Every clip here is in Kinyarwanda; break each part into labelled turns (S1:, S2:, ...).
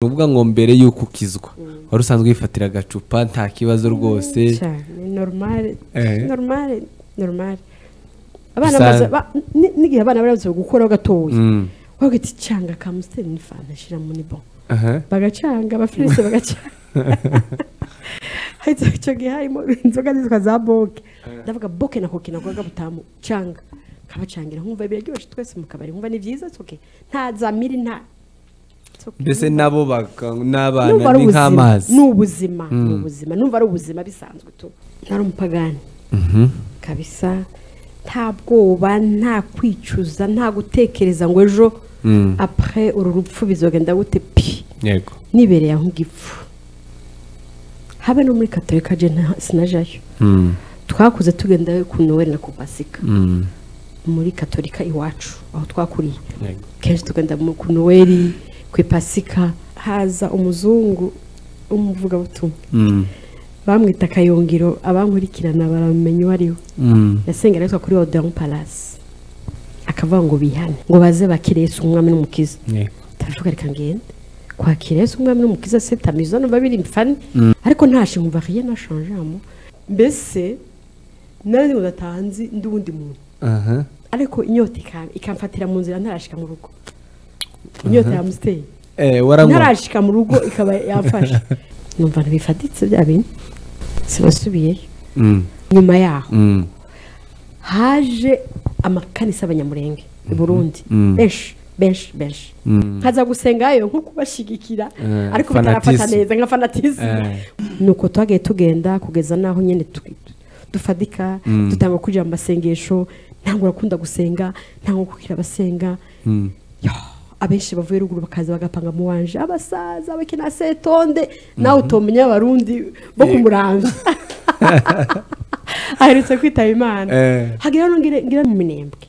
S1: ukuvuga ngo mbere y'uko ukizwa wari usanzwe wifatira agacupa nta kibazo rwose
S2: cyane normal
S1: Eh.
S2: normal normal abana
S1: Bisa-
S2: baza ba- ni- n'igihe abana barabuze gukora gatoya
S1: Mm.
S2: wagira iti canga kamusiteri n'ifanta shira muri bo
S1: Aha.
S2: bagacanga abafilisi bagacanga hahita icyo gihe harimo inzoga zitwa za boke ndavuga boke na koke na koga butamu canga kabacangira nkumva biraryoshye twese mu kabari nkumva ni byiza it's okay nta za miri nta it's okay.
S1: mbese nabo baka-
S2: numva
S1: n'abana ni
S2: ari ubuzima
S1: nk'amazi
S2: ni ubuzima ni
S1: Mm.
S2: ubuzima numva ari ubuzima bisanzwe tu ntari umupagani
S1: Mhm.
S2: kabisa nta bwoba nta kwicuza nta gutekereza ngo ejo
S1: Mm.
S2: apure uru rupfu bizogenda gute pi
S1: yego
S2: nibereye aho igipfu habe no muri katolika je nta- sinajyayo
S1: Mm.
S2: twakuze tugenda ku noweli na ku pasika
S1: Mm.
S2: muri katolika iwacu aho twakuriye
S1: yego
S2: kenshi tugenda mu- ku noweli ku pasika haza umuzungu w'umuvugabutumwa
S1: Mm.
S2: bamwita akayungiro abankurikirana baramenya uwo ari we
S1: Mm.
S2: yasenga aritwa kuri odan palasi akavuga ngo bihane ngo baze bakire Yesu umwami n'umukiza
S1: yego
S2: taravuga reka ngende kwakira Yesu umwami n'umukiza se tamizo no babiri mfane
S1: Mm.
S2: ariko ntashe nkumva rien n'a changé à moi mbese nari ndatanzi ndi wundi muntu
S1: aha
S2: ariko inyota ikam- ikamfatira mu nzira ntarashika mu rugo inyota yamusiteye
S1: eh waranywa
S2: ntarashika mu rugo ikaba yamfashe numva ntibifaditse bya bintu sinasubiyeyo
S1: Mm.
S2: nyuma yaho
S1: Mm.
S2: haje amakanisa y'abanyamurenge i burundi
S1: Mhm.
S2: benshi benshi benshi
S1: Mm.
S2: nkaza gusengayo nko kubashigikira
S1: Eh,
S2: ariko bitarafata
S1: fanatisme.
S2: neza nka fanatisme
S1: Eh.
S2: nuko twagiye tugenda kugeza n'aho nyine tu- tu- dufadika
S1: Mm.
S2: dutanga kwinjira mu masengesho ntabwo urakunda gusenga ntabwo kukira abasenga
S1: Mm.
S2: abenshi bavuye ruguru bakaza bagapanga mu wanje abasaza bakina setonde nawe utomenya abarundi bo kumuranga aherutse kwitaba imana
S1: Eh.
S2: hagira hano ngira ngira mu minembwe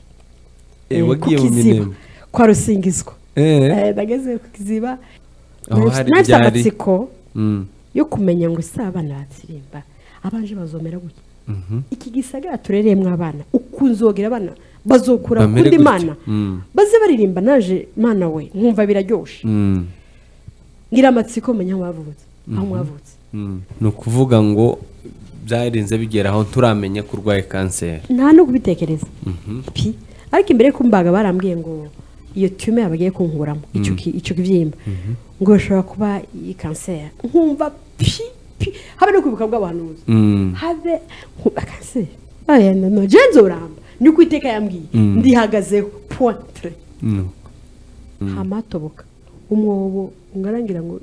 S1: Eh, wagiye mu minembwe
S2: kwa rusingizwa
S1: eh
S2: Eh, nageze ku kiziba
S1: Aho hari
S2: nafite
S1: byari.
S2: amatsiko
S1: Mm.
S2: yo kumenya ngo si abana batsirimba abanje bazomera gutya
S1: Mhm.
S2: iki gisagara turereyemo abana ukunzogera abana bazokura
S1: Bamere
S2: kundi
S1: gutya.
S2: mana
S1: Mm.
S2: baze baririmba naje mana we nkumva biraryoshe
S1: Mm.
S2: ngira amatsiko menya aho mwavutse aho mwavutse
S1: Mm. ni ukuvuga ngo byarinze bigera aho turamenya ko urwaye kanseri
S2: nta no kubitekereza pi ariko imbere kumbaga barambwiye ngo iyo tume yabagiye kunkuramo icyo ki- icyo kibyimba ngo bashobora kuba iyi kanseri nkumva pi pi habe no kwibuka bw'abahanuzi
S1: Mm.
S2: habe nkumva kanseri aya noneho jenzo uramba ni uko iteka yambwiye ndihagazeho pointre
S1: Mm.
S2: hamatoboka umwobo ungarangira ngo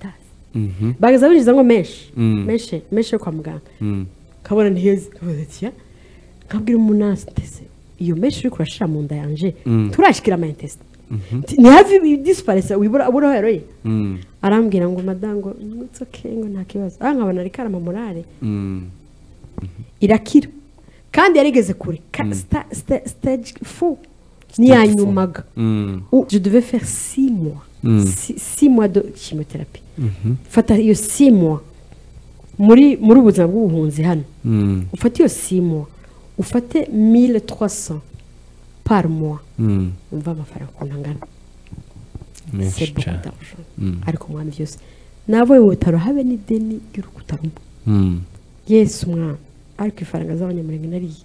S2: ndazi
S1: Mhm.
S2: bagaza binjiza ngo menshi
S1: Mm.
S2: menshi menshi yo kwa muganga
S1: Mm.
S2: kabona ntiheze kabonetiya nkabwira umunasi ndetse iyo menshi uri kurashira mu nda yanje
S1: Mm.
S2: turashikira amayintesite ni hafi disiparesa wibura abura aho yaroye
S1: Mm.
S2: arambwira ngo madamu ngo nutsoke ngo nta kibazo aha nkabona ari karama morale
S1: Mm.
S2: irakira kandi yarigeze kure Ka- sta- sta- stage fu ntiyanyumaga
S1: Mm.
S2: Ou je devais faire six mois.
S1: Mm.
S2: Six, six mois de chimiothérapie. Fata iyo six mois. Muri, muri ubuzima bw'ubuhunzi hano.
S1: Mm.
S2: Ufate iyo six mois. Ufate 1300 par mois.
S1: Mm.
S2: Umva amafaranga ukuntu angana.
S1: menshi
S2: C'est beaucoup
S1: cyane
S2: d'argent.
S1: Mm.
S2: Ariko mwami byose. Nabonye mu bitaro habe n'ideni ry'urukuta rumwe.
S1: Mm.
S2: Yesu mwana. Ariko ifaranga z'abanyamurenge nariye.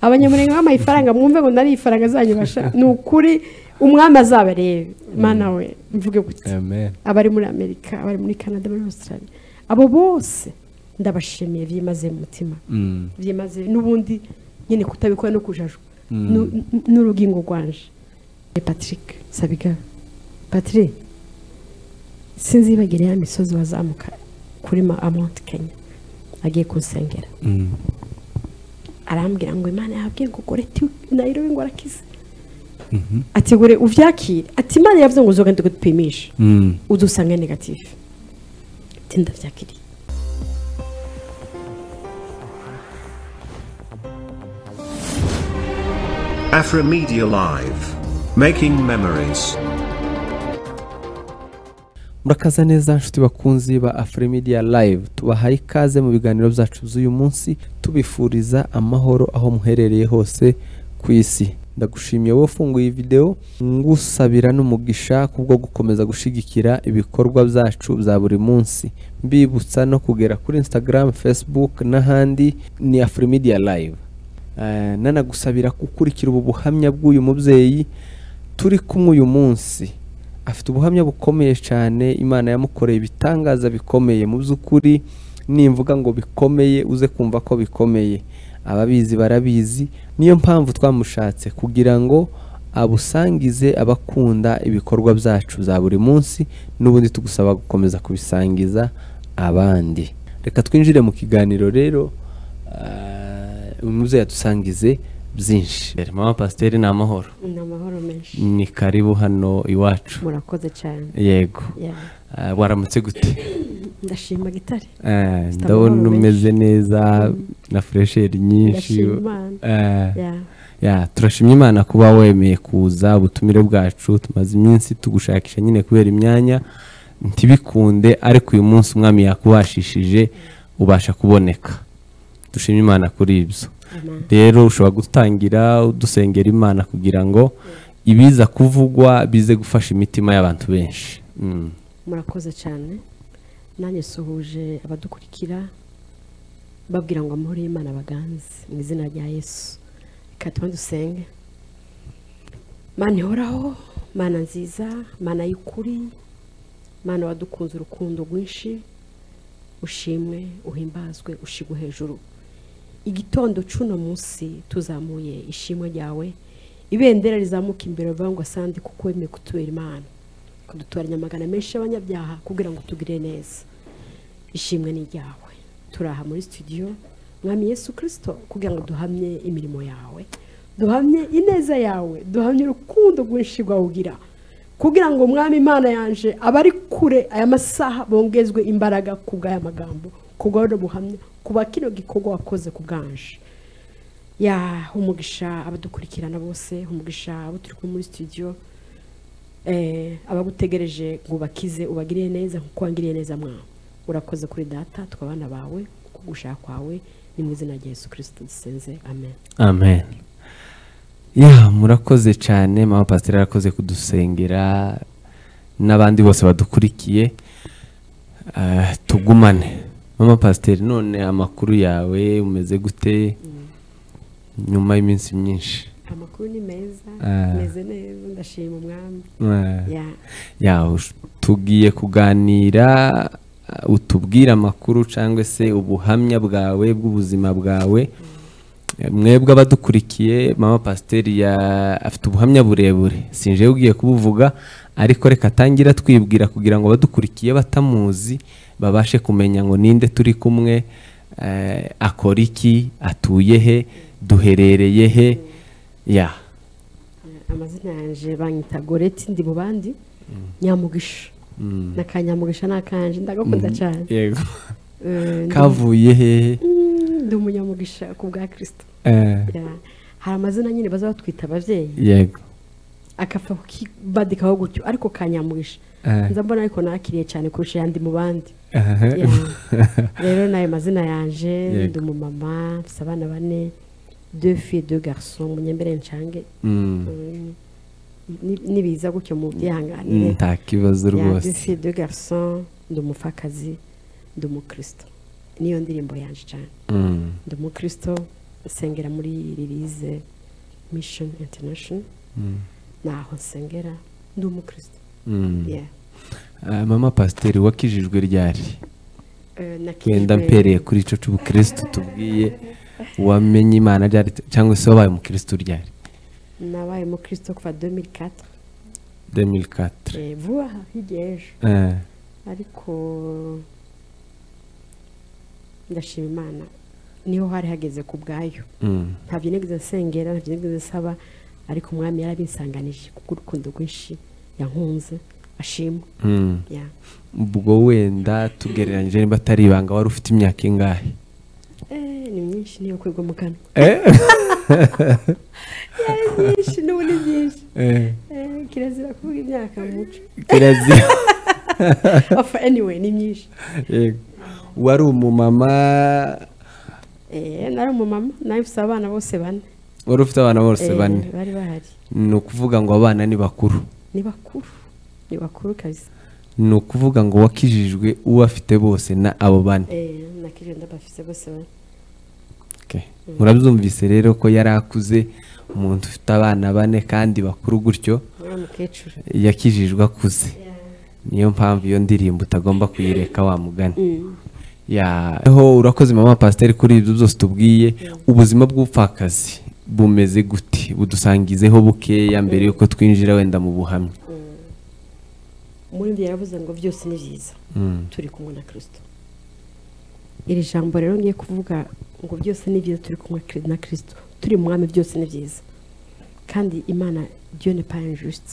S2: abanyamurenge bampaye ifaranga mwumve ngo nari ifaranga zanyu basha ni ukuri umwami azabarebe mana we mvuge gutya
S1: amen
S2: abari muri amerika abari muri canada muri australia abo bose ndabashimiye byimaze mu mutima
S1: Mm.
S2: byimaze n'ubundi nyine kutabikora no kujajwa
S1: Mm.
S2: Nu- nu- n'urugingo rwanje ni patrick sabiga patrick sinzibagire ya misozi wazamuka kuri ma amonti kenya agiye kunsengera
S1: Mm.
S2: arambwira ngo imana yabwiye ngo gore ti nayirobe ngo arakize ati gore uvyakire ati imana yavuze ngo uzogende gupimisha
S1: Mm.
S2: udusange negatifu ati ndabyakiriye
S3: Afromedia Live. Making memories.
S1: murakaza neza nshuti bakunzi ba afurimidiya live tubahaye ikaze mu biganiro byacu by'uyu munsi tubifuriza amahoro aho muherereye hose ku isi ndagushimiye wowe ufunguye iyi videwo ngusabira n'umugisha kubwo gukomeza gushyigikira ibikorwa byacu bya buri munsi mbibutsa no kugera kuri instagram facebook n'ahandi ni afurimidiya live Eh, nanagusabira gukurikira ubu buhamya bw'uyu mubyeyi turi kumwe uyu munsi afite ubuhamya bukomeye cyane imana yamukoreye ibitangaza bikomeye mu by'ukuri nimvuga ngo bikomeye uze kumva ko bikomeye ababizi barabizi niyo mpamvu twamushatse kugira ngo abusangize abakunda ibikorwa byacu za buri munsi n'ubundi tugusaba gukomeza kubisangiza abandi reka twinjire mu kiganiro rero ah, uyu mubyeyi yadusangize byinshi mama pasiteri ni amahoro
S2: ni amahoro menshi
S1: ni karibu hano iwacu
S2: murakoze cyane
S1: yego
S2: Yeah.
S1: Ah, waramutse gute
S2: ndashima gitare
S1: Ah,
S2: Mr.
S1: ndabona
S2: Mahoro
S1: umeze neza na furesheri nyinshi
S2: Ndashima Imana.
S1: Ah,
S2: Yeah.
S1: yeah, turashimye imana kuba wemeye kuza ubutumire bwacu tumaze iminsi tugushakisha nyine kubera imyanya ntibikunde ariko uyu munsi umwami yakubashishije ubasha kuboneka dushimye imana kuri ibyo
S2: Amen.
S1: rero ushobora gutangira udusengera imana kugira ngo ibiza kuvugwa bize gufasha imitima y'abantu benshi Mm.
S2: murakoze cyane nanjye suhuje abadukurikira babwira ngo amahoro y'imana baganze mu izina rya yesu reka tuba dusenge mana ihoraho mana nziza mana y'ukuri mana wadukunze urukundo rwinshi ushimwe uhimbazwe ushigwe hejuru igitondo cy'uno munsi tuzamuye ishimwe ryawe ibendera rizamuka imbere bavuga ngo asandi kuko wemeye kutubera imana kudutoranya amagana menshi y'abanyabyaha kugira ngo tugire neza ishimwe ni ryawe turi aha muri studio mwami yesu kirisito kugira ngo duhamye imirimo yawe duhamye ineza yawe duhamye urukundo rwinshi rwawugira kugira ngo mwami imana yanje abari kure aya masaha bongezwe imbaraga ku bw'aya magambo ku bw'aya buhamya ku ba kino gikorwa wakoze ku bwanje ya umugisha abadukurikirana bose umugisha abo turi kumwe muri studio eh, abagutegereje ngo ubakize ubagirire neza nkuko wangiriye neza mwawe urakoze kuri data twabana bawe kuko gushaka kwawe ni mu izina rya yesu kirisito dusenze amen
S1: amen ya murakoze cyane mama pasiteri arakoze kudusengera n'abandi bose badukurikiye Ah, tugumane mama pasiteri none amakuru yawe umeze gute nyuma y'iminsi myinshi
S2: amakuru ni meza
S1: Ah.
S2: meze neza ndashima umwami
S1: Ah.
S2: ya
S1: ya ush- tugiye kuganira uh, utubwire amakuru cyangwa se ubuhamya bwawe bw'ubuzima bwawe Eh, mwebwe abadukurikiye mama pasiteri ya- afite ubuhamya burebure sinjewe ugiye kubuvuga ariko reka atangira twibwira kugira ngo abadukurikiye batamuzi babashe kumenya ngo ninde turi kumwe eh, akora iki atuye he duherereye he ya
S2: amazina yanjye banyita goreti ndi mu bandi nyamugisha na ka nyamugisha ni akanje ndagakunda cyane
S1: yego
S2: Eh, ndi-
S1: kavuye hehe
S2: Mm, ndi umunyamugisha ku bwa kirisito
S1: Eh,
S2: Ya. hari amazina nyine baza batwita ababyeyi
S1: yego
S2: akapfa kukibadikaho gutyo ariko kanyamuhisha
S1: Eh.
S2: nza mbona ariko nakiriye cyane kurusha ayandi mu bandi
S1: Aha.
S2: Ya. rero nayo mazina yanje
S1: Yego.
S2: ndi umumama mfite abana bane deux filles deux garçons munyembere nshange
S1: Mm,
S2: Mm, ni- nibiza gutyo mu byihanganire
S1: nta kibazo
S2: Ya, deux
S1: rwose
S2: filles deux garçons ndi umupfakazi ndi umukristo niyo ndirimbo yanje cyane
S1: Mm,
S2: ndi umukristo nsengera muri ririze mission international
S1: mm,
S2: naho nsengera ndi umukristo
S1: mm.
S2: Yeah.
S1: Ah, mama pasiteri wakijijwe ryari
S2: Eh, nakijijwe-
S1: wenda mpereye kuri ico c'ubukristu tubwiye wamenye imana ryari t- cyangwa se wabaye umukristu ryari
S2: nabaye umukristo kuva 2004
S1: 2004
S2: Eh, vuba aha hirya y'ejo
S1: Eh,
S2: ariko ndashima imana niho hari hageze ku bwayo
S1: mm,
S2: ntabyo nigeze nsengera ntabyo nigeze nsaba ariko umwami yarabinsanganije kuko urukundo rwinshi yankunze ashima
S1: mm.
S2: Yeah.
S1: ubwo wenda tugereranyije niba atari ibanga wari ufite imyaka ingahe
S2: Eh, ni myinshi niyo kwigwa mu kanwa
S1: Eh?
S2: Eh, myinshi n'ubu ni byinshi
S1: Eh,
S2: Eh, kirazira kuvuga imyaka mu muco
S1: kirazira
S2: Of anyway ni myinshi
S1: Yego. wari umumama
S2: Eh, nari umumama nawe mfite abana bose bane
S1: wari ufite abana bose
S2: Eh,
S1: bane
S2: bari bahari
S1: ni ukuvuga ngo abana ni bakuru
S2: ni bakuru ni bakuru kabisa
S1: ni ukuvuga ngo wakijijwe uwo afite bose na abo bane
S2: Eh, nakiriye ndabafise bose bane
S1: Okay. murabyumvise rero ko yari akuze umuntu ufite abana bane kandi bakuru gutyo
S2: uriya mukecuru
S1: yakijijwe akuze niyo mpamvu iyo ndirimbo utagomba kuyireka wamugana
S2: Mm.
S1: yaho urakoze mama pasiteri kuri ibyo byose tubwiye ubuzima bw'ubupfakazi bumeze gute budusangizeho bukeya mbere yuko twinjira wenda mu buhamya
S2: muri ibyo yaravuze ngo byose ni byiza
S1: Mm.
S2: turi kumwe na kirisito iri jambo rero ngiye kuvuga ngo byose ni byiza turi kumwe kri- na kirisito turi mu mwami byose ni byiza kandi imana diyo ni pa injusite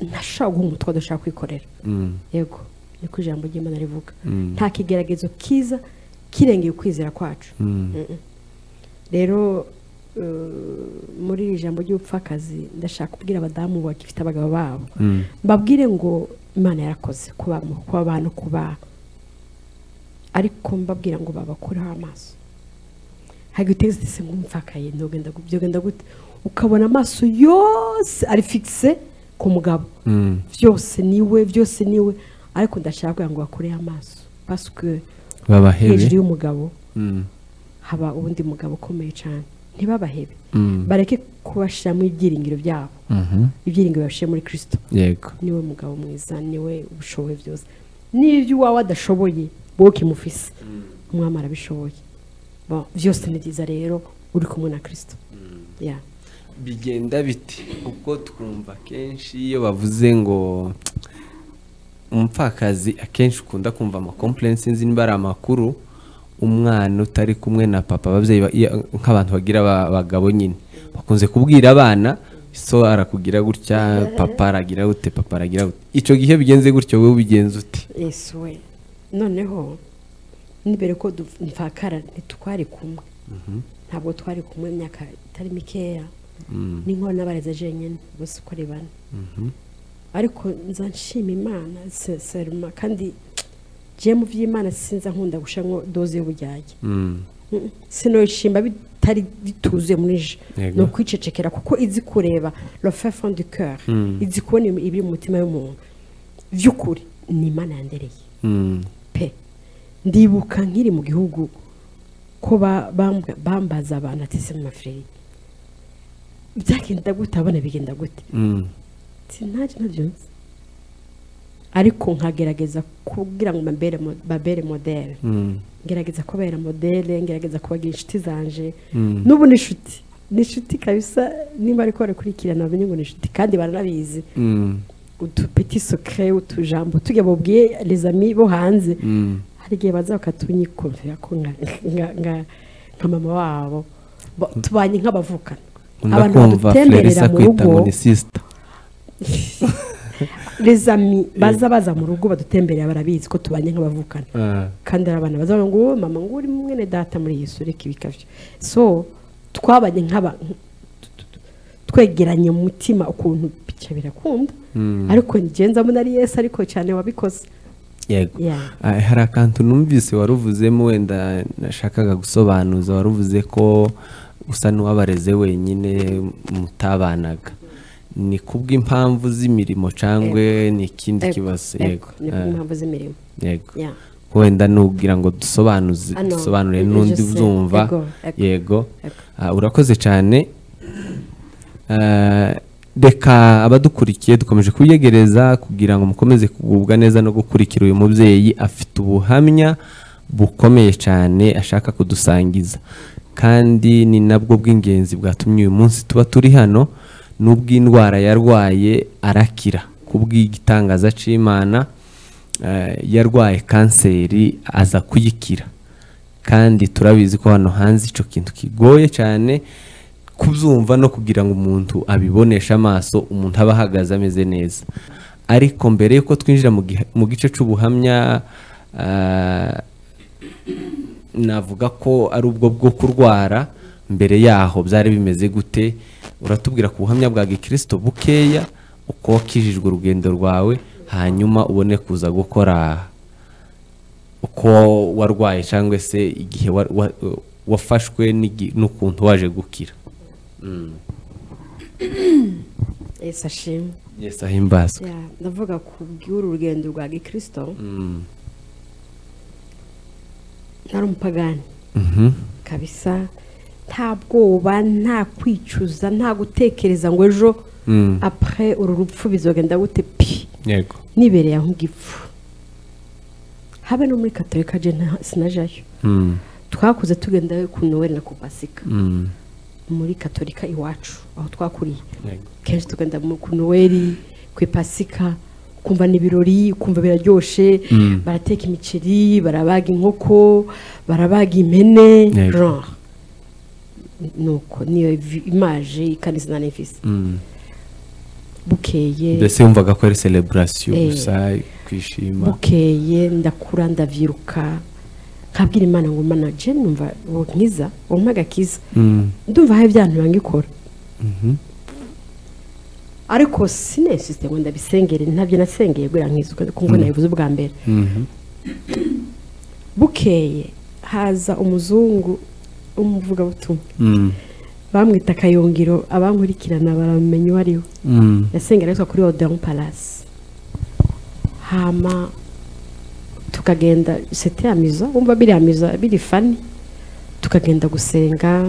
S2: ntashobora guha umutwe adashaka kwikorera
S1: Mm.
S2: yego niko ijambo ry'imana rivuga
S1: Mm.
S2: nta kigeragezo kiza kirengeye ukwizera kwacu
S1: Mm.
S2: rero eh, muri iri jambo ry'ubupfakazi ndashaka kubwira abadamu bagifite abagabo babo
S1: Mm.
S2: mbabwire ngo imana yarakoze kuba kuba abantu kuba ariko mbabwira ngo babakureho amaso ntabwo uteze ndetse nk'umupfakaye ntugenda byogenda gute ukabona amaso yose ari fikise ku mugabo
S1: Mm.
S2: byose niwe byose niwe ariko ndashaka kugira ngo bakureho amaso pasike
S1: babahebe
S2: hejuru y'umugabo
S1: Mm.
S2: haba ubundi mugabo ukomeye cyane ntibabahebe
S1: Mm.
S2: bareke kubashyiramo ibyiringiro byabo
S1: Mhm.
S2: ibyiringiro babishyira muri kirisito
S1: yego
S2: niwe mugabo mwiza niwe ubishoboye byose n'ibyo iwawe adashoboye wowe ukimufise umwami arabishoboye Bo, byose ni byiza rero uri kumwe na kirisito Ya.
S1: bigenda biti kuko twumva akenshi iyo bavuze ngo umupfakazi akenshi ukunda kumva amakompurensi nzi niba ari amakuru umwana utari kumwe na papa ababyeyi ba- iyo- nk'abantu bagira aba- abagabo nyine bakunze kubwira abana so arakugira gutya papa aragira gute papa aragira gute icyo gihe bigenze gutyo wowe ubigenza ute
S2: yesu we noneho nibere ko du- mfakara ntitwari kumwe ntabwo twari kumwe imyaka itari mikeya n'inkono n'abarezi jenyine bose uko ari bane ariko nza nshima imana se- seruma kandi je mu by'imana sinza nkunda gushanwa doze y'ubujyage
S1: Mm,
S2: sinoshimba bitari bituzuye muri je
S1: Yego.
S2: ni ukwicecekera kuko izi kureba rofe fond du coeur izi kubona ibiri mu mutima w'umuntu by'ukuri ni imana yandereye
S1: mm,
S2: pe ndibuka nkiri mu gihugu ko ba- bambwa- bambaza abantu ati se mafreri byagenda gute abana bigenda gute
S1: mm,
S2: sinajye nabyumva ariko nkagerageza kugira ngo mbabere mo- babere modere
S1: mm,
S2: ngerageza kubera modere ngerageza kubagira inshuti zanje
S1: Mm.
S2: n'ubu ni inshuti ni inshuti kabisa niba ariko barakurikirana bamenye ngo ni inshuti kandi baranabizi
S1: mm,
S2: udupeti sokere utujambo tujya bubwiye rezami bo hanze
S1: mm.
S2: hari igihe baza bakatunyikubira ko nka- nka- nka- nka mama wabo Bo- tubanye nk'abavukana
S1: Nkunda
S2: abantu
S1: kumva
S2: badutemberera
S1: Florisa
S2: mu
S1: kwita ngo
S2: rugo
S1: ni sisita
S2: rezami baza baza mu rugo badutemberera barabizi ko tubanye nk'abavukana kandi hari abantu bazavuga ngo "Oh, mama ngo uri mwene data muri Yesu reka ibikavyo so twabanye nk'aba tu- tu- tu- twegeranye mu mutima ukuntu bica birakunda ariko ngenza mbona ari Yesu ariko cyane wabikoze
S1: yego
S2: Yeah.
S1: Ah, hari akantu numvise waruvuzemo wenda nashakaga gusobanuza waruvuze ko usa n'uwabareze wenyine mutabanaga ni kubw'impamvu z'imirimo cyangwa ni ikindi kibazo yego
S2: ni ku mpamvu z'imirimo
S1: Ah, yego
S2: Yeah.
S1: ko wenda nugira ngo dusobanuze
S2: Ah, no.
S1: dusobanure
S2: Ibyo
S1: n'undi
S2: se.
S1: uzumva
S2: Ego, ego.
S1: yego
S2: Ego.
S1: Ah, urakoze cyane Ah, reka abadukurikiye dukomeje kubyegereza kugira ngo mukomeze kugubwa neza no gukurikira uyu mubyeyi afite ubuhamya bukomeye cyane ashaka kudusangiza kandi ni nabwo bw'ingenzi bwatumye uyu munsi tuba turi hano n'ubw'indwara yarwaye arakira kubw'igitangaza cy'imana eh, yarwaye kanseri aza kuyikira kandi turabizi ko hano hanze icyo kintu kigoye cyane kubyumva no kugira ngo umuntu abiboneshe amaso umuntu aba ahagaze ameze neza ariko mbere y'uko twinjira mu gihe- mu gice cy'ubuhamya ah, navuga ko ari ubwo bwo kurwara mbere yaho byari bimeze gute uratubwira ku buhamya bwa gikirisito bukeya uko wakijijwe urugendo rwawe hanyuma ubone kuza gukora uko warwaye cyangwa se igihe wa- wa- wafashwe n'igi- n'ukuntu waje gukira
S2: ese ashimwe
S1: yesi ahimbazwe
S2: Ya, ndavuga ku bw'uru rugendo rwa gikirisito
S1: Mm.
S2: ntari umupagani
S1: Mhm.
S2: kabisa nta bwoba nta kwicuza nta gutekereza ngo ejo
S1: Mm.
S2: apure uru rupfu bizogenda gute pi
S1: yego
S2: nibereye aho ngipfu habe no muri katolika je nta- sinajyayo
S1: Mm.
S2: twakuze tugenda ku noweli na ku pasika
S1: Mm.
S2: muri katolika iwacu aho twakuriye
S1: yego
S2: kenshi tugenda mu- ku noweli ku ipasika ukumva ni ibirori ukumva biraryoshe
S1: Mm.
S2: barateka imiceri barabaga inkoko barabaga impene
S1: Yego.
S2: genre nuko niyo vi- imaje ikanizana n'ivisi
S1: Mm.
S2: bukeye
S1: mbese yumvaga ko ari celebration
S2: Eh.
S1: gusa kwishima
S2: bukeye ndakura ndabyiruka nkabwira imana ngo mana je numva uwo nkiza uwo mpaga kiza
S1: Mm.
S2: ndumva aho ibyantu bangikora
S1: Mhm.
S2: ariko sinesisite ngo ndabisengere ntabyo nasengeye buriya nkizuka kuko nabivuze ubwa mbere
S1: Mhm.
S2: bukeye haza umuzungu w'umuvugabutumwa
S1: Mm.
S2: bamwita akayungiro abankurikirana baramenya uwo ari we
S1: Mm.
S2: yasengera yitwa kuri odeon palasi hama tukagenda sete amiza wumva biri amiza biri fani tukagenda gusenga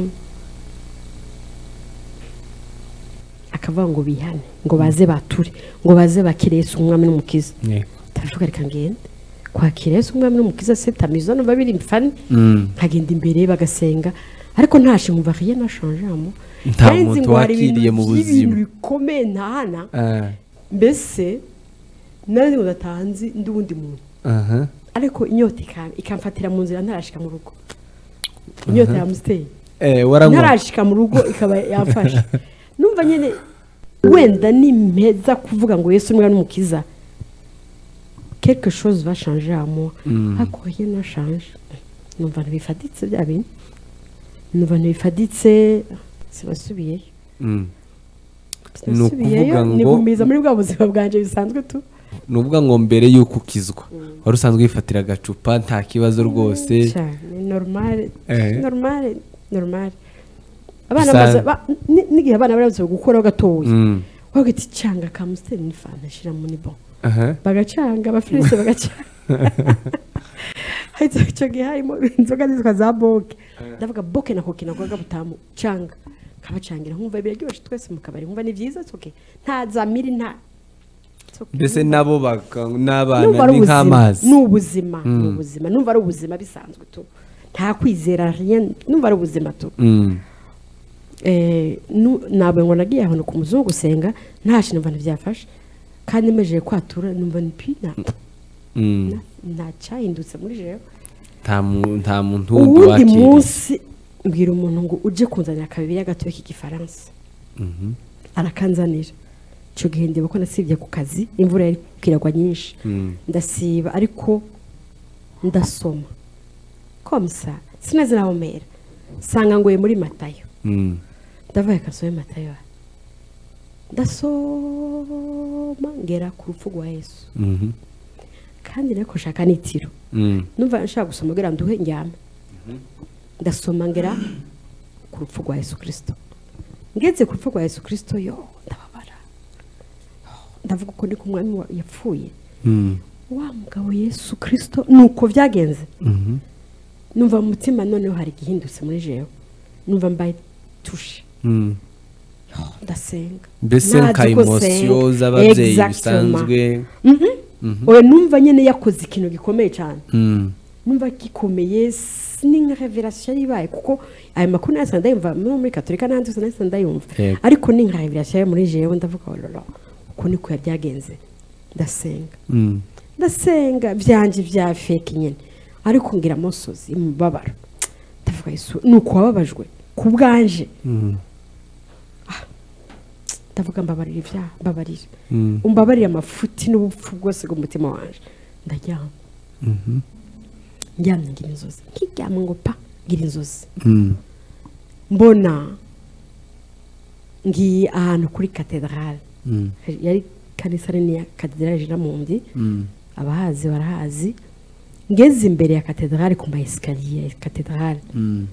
S2: akavuga ngo bihane ngo baze bature ngo baze bakire yesu umwami n'umukiza
S1: yego
S2: ndavuga reka ngende kwakira yesu umwami n'umukiza sete amiza numva biri fani
S1: Mm.
S2: nkagenda imbere bagasenga ariko ntashe nkumva riye nashanjamo
S1: Nta muntu wakiriye mu buzima.
S2: bikomeye ntahana
S1: Ah.
S2: mbese nari udatanzi ndi uwundi muntu
S1: aha
S2: ariko inyota ika- ikamfatira mu nzira ntarashika mu rugo inyota yamusiteye
S1: eh waranywa
S2: ntarashika mu rugo ikaba yafashe numva nyine wenda nimpeza kuvuga ngo yesu umwana n'umukiza quelque chose va changer à moi ariko ye na change numva ntibifaditse bya bintu numva ntibifaditse sinasubiyeyo
S1: Mm. Ni ukuvuga
S2: sinasubiyeyo
S1: ngo-
S2: nigumiza muri bwa buzima bwanjye bisanzwe tu
S1: ni ukuvuga ngo mbere y'uko ukizwa wari usanzwe wifatira agacupa nta kibazo rwose
S2: cyane normale
S1: Eh.
S2: normale normale abana
S1: Bisa-
S2: bamaze ba- ni- n'igihe abana barabuze gukuraho gatoya
S1: Mm.
S2: wagira iti canga ka musiteri ni fanta shyira muri bo
S1: aha
S2: bagacanga abafilisite bagacanga ahita icyo gihe harimo inzoga zitwa za boke ndavuga boke na koke nakoga butamu canga kabacangira nkumva biraryoshye twese mu kabari nkumva ni byiza it's okay nta za miri nta it's okay.
S1: mbese nabo baka-
S2: numva
S1: n'abana
S2: ari
S1: ni
S2: ubuzima
S1: nk'amazi
S2: ni ubuzima ni ubuzima numva ari ubuzima bisanzwe tu nta kwizera rien, numva ari ubuzima tu
S1: Mm.
S2: Eh, nu- ntabwo ngo nagiye ahantu ku muzungu gusenga ntashe numva ntibyafashe kandi mejeye kwatura numva ni pi nta
S1: Mm.
S2: ntacyahindutse muri jewe
S1: nta mu- nta muntu wundi
S2: uwundi
S1: wakiriye
S2: munsi mbwira umuntu ngo ujye kunzanira akabiri y'agatoya k'igifaransa arakanzanira icyo gihe ndeba ko nasibye ku kazi imvura yari kwiragwa nyinshi ndasiba ariko ndasoma komsa sinazi naho mera nsanga ngoye muri matayo
S1: Mm.
S2: ndavuye kasobe matayo ndasoma ngera ku rupfu rwa yesu
S1: Mhm.
S2: kandi nako nshaka n'itiro
S1: Mm.
S2: numva nshaka gusoma ngira nduhe njyame ndasoma ngira ku rupfu rwa yesu kirisito ngeze ku rupfu rwa yesu kirisito yo ndababara ndavuga ko ndi ku mwami wa- yapfuye
S1: Mm.
S2: wa mugabo yesu kirisito ni uko byagenze numva mu mutima noneho hari igihindutse muri jewe numva mbaye tushe
S1: Mm.
S2: ndasenga
S1: mbese
S2: Ntazi
S1: nka
S2: ko senga.
S1: emosiyo z'ababyeyi
S2: Exactement.
S1: bisanzwe
S2: Mhm. oya numva nyine yakoze ikintu gikomeye cyane
S1: Mm.
S2: numva gikomeye s- ni nka reverasiyo yari ibaye kuko ayo makuru nayasanga ndayumva no muri katolika n'ahandi hose nayasanga ndayumva
S1: Yego.
S2: ariko ni nka reverasiyo yo muri jewe ndavuga ororo uko niko byagenze ndasenga
S1: Mm.
S2: ndasenga byanjye bya feke nyine ariko ngira amosozi imibabaro ndavuga yesu ni uko wababajwe ku bwanje
S1: Mm.
S2: Ah, ndavuga mbabarira ibyaha mbabarira
S1: Mm.
S2: umbabarira amafuti n'ubupfu bwose bw'umutima wanjye ndaryama ndyamye ngira inzozi nkiryama ngo pa ngira inzozi
S1: Mm.
S2: mbona ngiye ahantu kuri katedrale
S1: Mm.
S2: yari kanisa nini ya katedrale jiramundi
S1: Mm.
S2: abahazi barahazi ngeze imbere ya katedrale ku maesikariye ya katedrale
S1: Mm.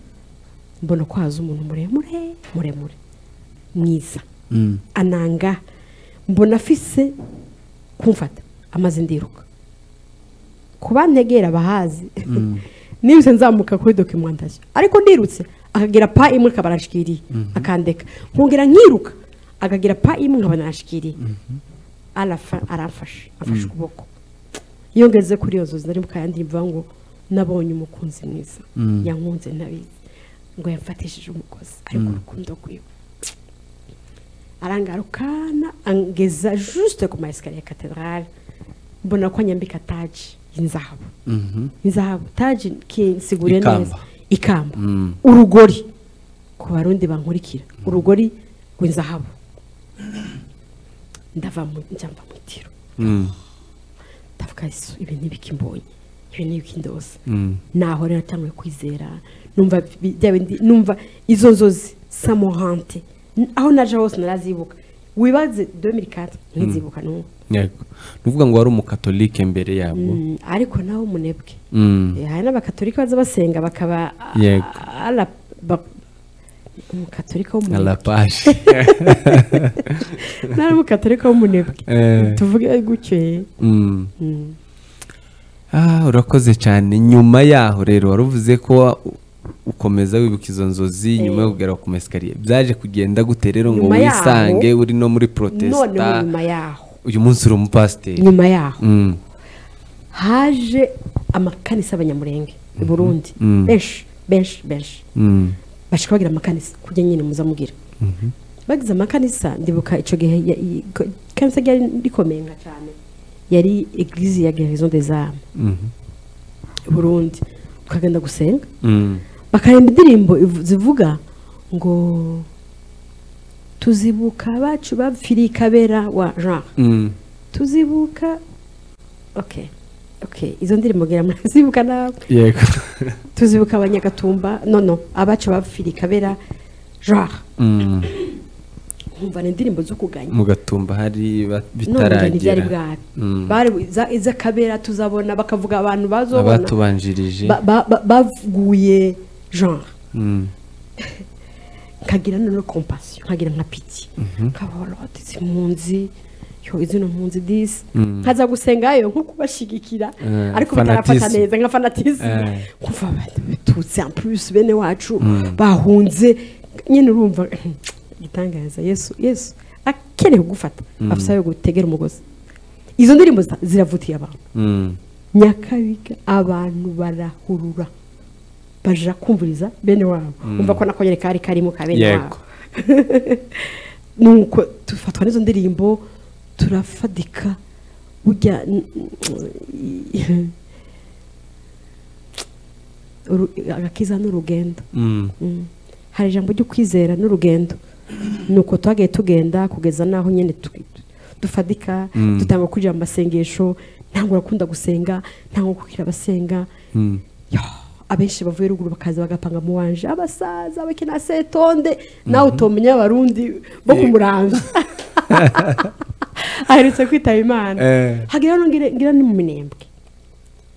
S2: mbona ko haza umuntu muremure muremure mwiza ananga mbona afise kumfata amaze ndiruka ku bantegera bahazi nibutse nzamuka kuri dokimentasiyo ariko ndirutse akagira pa imwe akaba arashikiriye akandeka nkongera nkiruka akagira pa imwe nkaba narashikiriye arafa- aramfashe afashe ukuboko iyo ngeze kuri iyo nzozi nari mukayandi mvuga ngo nabonye umukunzi mwiza yankunze ntabizi ngo yamfatishije umugozi ariko urukundo rwiwe arangarukana angeza juste ku ma esikariye ya katedrale mbona ko anyambika taji y'inzahabu inzahabu taji kinsiguriye
S1: Ikamba.
S2: neza ikamba urugori ku barundi bankurikira urugori rw'inzahabu ndava mu njya mva mu tiro ndavuga yesu ibi ntibikimbonye ibi ntibikindoza naho rero natanguye kwizera numva bi- bya bindi numva izo nzozi samohante N- aho naje hose narazibuka wibaze 2004 ntizibuka n'ubu
S1: yego ni ukuvuga ngo wari umukatolike mbere yabwo
S2: Mm, ariko nawe umunebwe
S1: Mm.
S2: Eh, hari n'abakatolika baza basenga bakaba a-
S1: Yego.
S2: a- ala- ba- umukatolika
S1: nka
S2: w'umunebwe
S1: lapaje
S2: nari umukatolika w'umunebwe
S1: Eh.
S2: tuvuge gutyo
S1: Mm. Ah, urakoze cyane nyuma yaho rero wari uvuze ko wa- ukomeza wibuka izo nzozi nyuma yo kugera ku mesikariye byaje kugenda gute rero ngo
S2: Nyuma yaho-
S1: wisange uri no muri
S2: noneho
S1: protesta
S2: nyuma yaho
S1: uyu munsi uri umupasiteri
S2: nyuma yaho
S1: Mm,
S2: haje amakanisa y'abanyamurenge i burundi
S1: Mm.
S2: benshi benshi benshi
S1: mm,
S2: bashika bagira amakanisa kujya nyine muza mugira bagize amakanisa ndibuka icyo gihe ya- i- ko- ikanisa ryari rikomeye nka cyane yari eglise ya gerison des armes
S1: mhm,
S2: i burundi tukagenda gusenga
S1: mm,
S2: bakaremba indirimbo ivu- zivuga ngo tuzibuka abacu bapfiriye ikabera wa jean
S1: mm.
S2: tuzibuka ok ok izo ndirimbo ngira murazibuka nawe
S1: yego
S2: tuzibuka abanyagatumba no no abacu bapfiriye ikabera jean
S1: Mm,
S2: nkumva ni indirimbo zo kuganya
S1: mu gatumba hari ba-
S2: none ngo ntibyari
S1: bitaragera
S2: bwari bari iza- iz'akabera tuzabona bakavuga abantu bazobona
S1: abatubanjirije
S2: Ba- ba- ba- bavuguye genre
S1: Mm,
S2: nkagira noneho kompasiyo nkagira nka piti nkabaroti z'impunzi yo izino mpunzi disi nkaza gusengayo nko kubashyigikira
S1: Eh,
S2: ariko bitarafata
S1: fanatisme.
S2: neza nka fanatisme
S1: Eh.
S2: kumva abantu batutse en plus bene wacu bahunze nyine urumva igitangaza yesu yesu akeneye kugufata afite ayo gutegera umugozi izo ndirimbo zita- ziravutiye abantu
S1: mm,
S2: nyakabiga abantu barahurura baja kumviriza bene wabo umva ko nako nyine kari karimo ka bene
S1: Yego.
S2: wabo nuko dufatwa n'izo ndirimbo turafadika burya Uru- agakiza n'urugendo
S1: mm.
S2: Mm. hari ijambo ryo kwizera n'urugendo ni uko twagiye tugenda kugeza n'aho nyine tu- tu- dufadika dutanga kwinjira mu masengesho ntabwo urakunda gusenga ntabwo kugira abasenga Yo, abenshi bavuye ruguru bakaza bagapanga mu wanje abasaza bakina setonde nawe utomenya abarundi bo ku murambi aherutse kwitaba imana
S1: Eh.
S2: hagira ngira ngira ni mu minembwe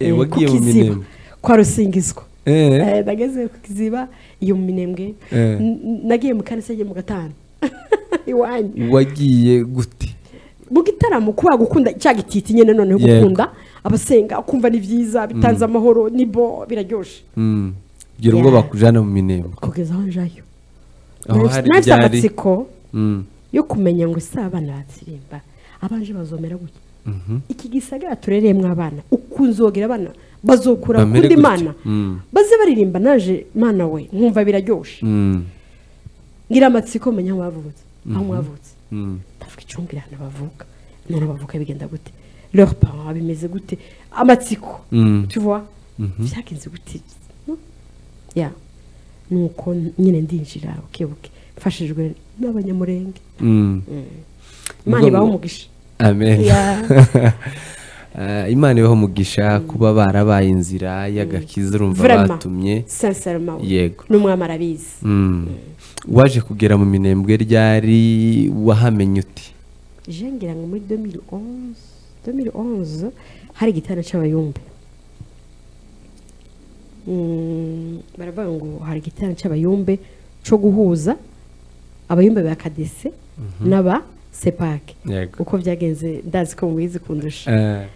S1: Eh,
S2: Eh,
S1: wagiye
S2: ku
S1: mu
S2: Kiziba,
S1: minembwe
S2: kwa rusingizwa
S1: Eh.
S2: Eh, nageze ku kiziba iyo mu minembwe
S1: Eh.
S2: N- nagiye mu kanisa ngiye mu gatanu iwanyu
S1: wagiye gute
S2: mu gitaramo kuba gukunda cya gititi nyine noneho
S1: Yego.
S2: gukunda abasenga kumva ni byiza bitanze amahoro ni bo biraryoshe
S1: Mm. gira ubwo
S2: Yeah.
S1: bakujyana mu minembwe
S2: kugeza aho njayo
S1: aho
S2: Nahise-
S1: hari
S2: nahise
S1: byari
S2: amatsiko
S1: Mm,
S2: yo kumenya ngo ese abana batsirimba abanje bazomera gutya iki gisagara turereyemo abana ukunzogera abana bazokura
S1: Bamere
S2: kundi
S1: gutya.
S2: mana
S1: Mm.
S2: baze baririmba naje mana we nkumva biraryoshe
S1: mm,
S2: ngira amatsiko menya aho bavutse aho mwavutse
S1: mm.
S2: ndavuga icumbira ahantu bavuka none bavuka bigenda gute leur parent bimeze gute amatsiko
S1: Mm.
S2: tu vois byagenze gute no? ya nuko nyine ndinjira buke buke mfashijwe n'abanyamurenge
S1: Mm.
S2: imana
S1: Ubwo-
S2: ibaho umugisha
S1: amen
S2: Ya.
S1: Ah, imana ibaho umugisha kuba barabaye inzira y'agakiza urumva
S2: Vraiment.
S1: batumye
S2: sincèrement
S1: Yego.
S2: n'umwami arabizi
S1: Mm. waje kugera mu minembwe ryari wahamenye uti
S2: je ngira ngo muri 2011 2011 hari igitanda cy'abayumbe Mm, baravuga ngo hari igitanda cy'abayumbe cyo guhuza abayumba ba kadese n'aba sepake
S1: yego
S2: uko byagenze ndazi ko mubizi kundusha
S1: Eh,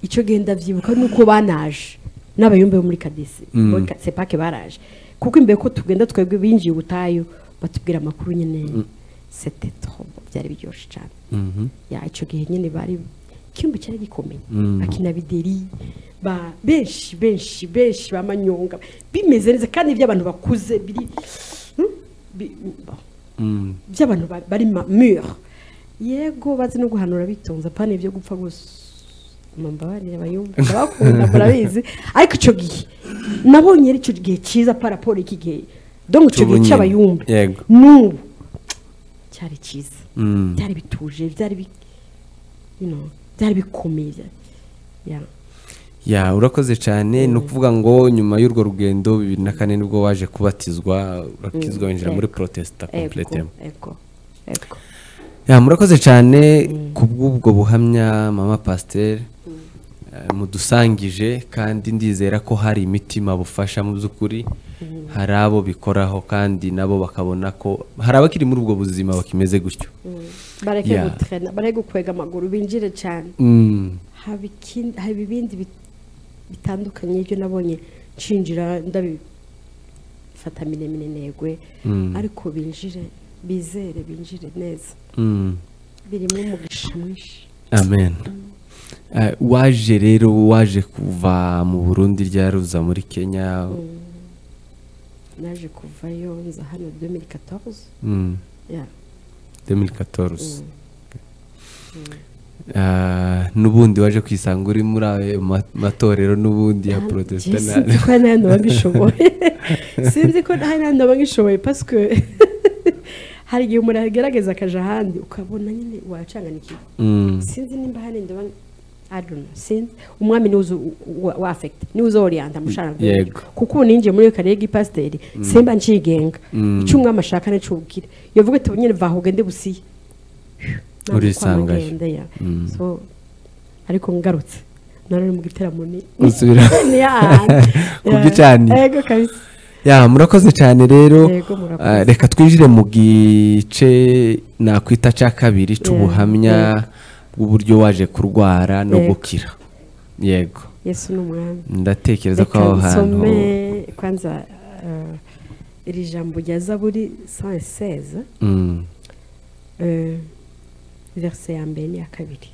S2: icyo genda byibuka ni uko banaje n'abayumbe bo muri kadesi
S1: Mm.
S2: muri ka- sepake baraje kuko imbere ko tugenda twebwe binjiye ubutayu batubwira amakuru nyine sete tobo byari biryoshye cyane
S1: mhm.
S2: ya icyo gihe nyine bari icyumba cyari gikomeye
S1: Mm.
S2: bakina bideri ba benshi benshi benshi ba manyonga bimeze neza kandi by'abantu bakuze biri Hmm? Bi-
S1: Mm.
S2: by'abantu ba- bari ma- mure yego bazi no guhanura bitonze apana ibyo gupfa gusa mumbabarire abayumva abakunda murabizi ariko icyo gihe nabonye ari icyo gihe cyiza paraporo iki gihe dongo icyo gihe
S1: Cy'ubunyine.
S2: cy'abayumba
S1: Yego.
S2: n'ubu cyari cyiza
S1: Mm.
S2: byari bituje byari bi- you know, byari bikomeye byari- yeah.
S1: ya urakoze cyane ni ukuvuga ngo nyuma y'urwo rugendo bibiri na kane nibwo waje kubatizwa urakizwa winjira muri
S2: Ego.
S1: protesta
S2: ego
S1: completema
S2: ego ego
S1: ya murakoze cyane ku bw'ubwo buhamya mama pasiteri mudusangije kandi ndizera ko hari imitima bufasha mu by'ukuri hari abo bikoraho kandi nabo bakabona ko hari abakiri muri ubwo buzima bakimeze gutyo
S2: bareke
S1: Yeah.
S2: gutrena bareke gukwega amaguru binjire cyane
S1: Mm,
S2: haba ikindi haba ibindi bit- bitandukanye ibyo nabonye nshinjira ndabifata miremire negwe
S1: Mm.
S2: ariko binjire bizere binjire neza
S1: mm.
S2: birimo umugisha mwinshi
S1: amen Eh, waje rero waje kuva mu burundi ryaruza muri kenya
S2: naje kuvayo nza hano 2014
S1: mm.
S2: ya
S1: 2014 Ah, n'ubundi waje kwisanga uri muri ayo ma- matorero n'ubundi ya
S2: Je-
S1: protestant
S2: sinzi ko hari n'ayandi ngishoboye sinzi ko hari n'ayandi ngishoboye pasike hari igihe umuntu agerageza akaja ahandi ukabona nyine wacanganikiwe
S1: Mm,
S2: sinzi nimba hari ndaba I don't know, sinzi umwami niwe uzo- wa- wa affect niwe uzoriyanta mushara
S1: Yego.
S2: kuko ubu ninjiye muri iyo kariye y'ipasiteri simba ncigenga
S1: Mm.
S2: icyo umwami ashaka nicyo ubwira iyo avuga ati nyine vahuge ndi busiye Ntabwo
S1: Urisangayo.
S2: kwa magenda, yeah.
S1: Mm.
S2: So, ariko ngarutse naruri mu giteramo ni
S1: Usubira.
S2: ni ahantu.
S1: Ku gicaniro.
S2: Yeah. yego kabisa
S1: ya murakoze cyane rero
S2: Yego, murakoze.
S1: Ah, reka twinjire mu gice nakwita cya kabiri cy'ubuhamya bw'uburyo waje kurwara no
S2: Yego.
S1: gukira yego
S2: yesu ni umwami
S1: ndatekereza ko
S2: reka
S1: aho hantu
S2: nsome kwanza eh, iri jambo rya zaburi 116
S1: Mm,
S2: eh, verse ya mbere n'iya kabiri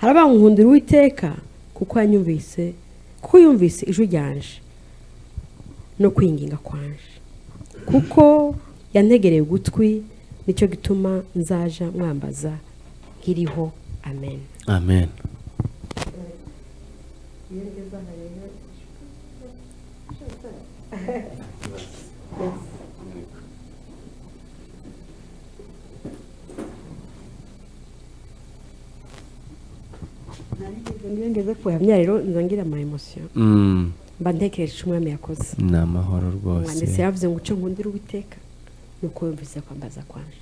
S2: hari abankundira uwiteka kuko yanyumvise kuko yumvise ijwi ryanje no kwinginga kwanje kuko yantegereye ugutwi nicyo gituma nzaja mwambaza nkiriho amen
S1: amen
S2: ngeze kuhamya rero nzongera ama emosiyo
S1: Mm,
S2: mba ntekereje icyo umwami yakoze
S1: ni amahoro rwose
S2: umwanditsi yavuze ngo uce nkundira uwiteka nuko yumvise kwambaza kwanje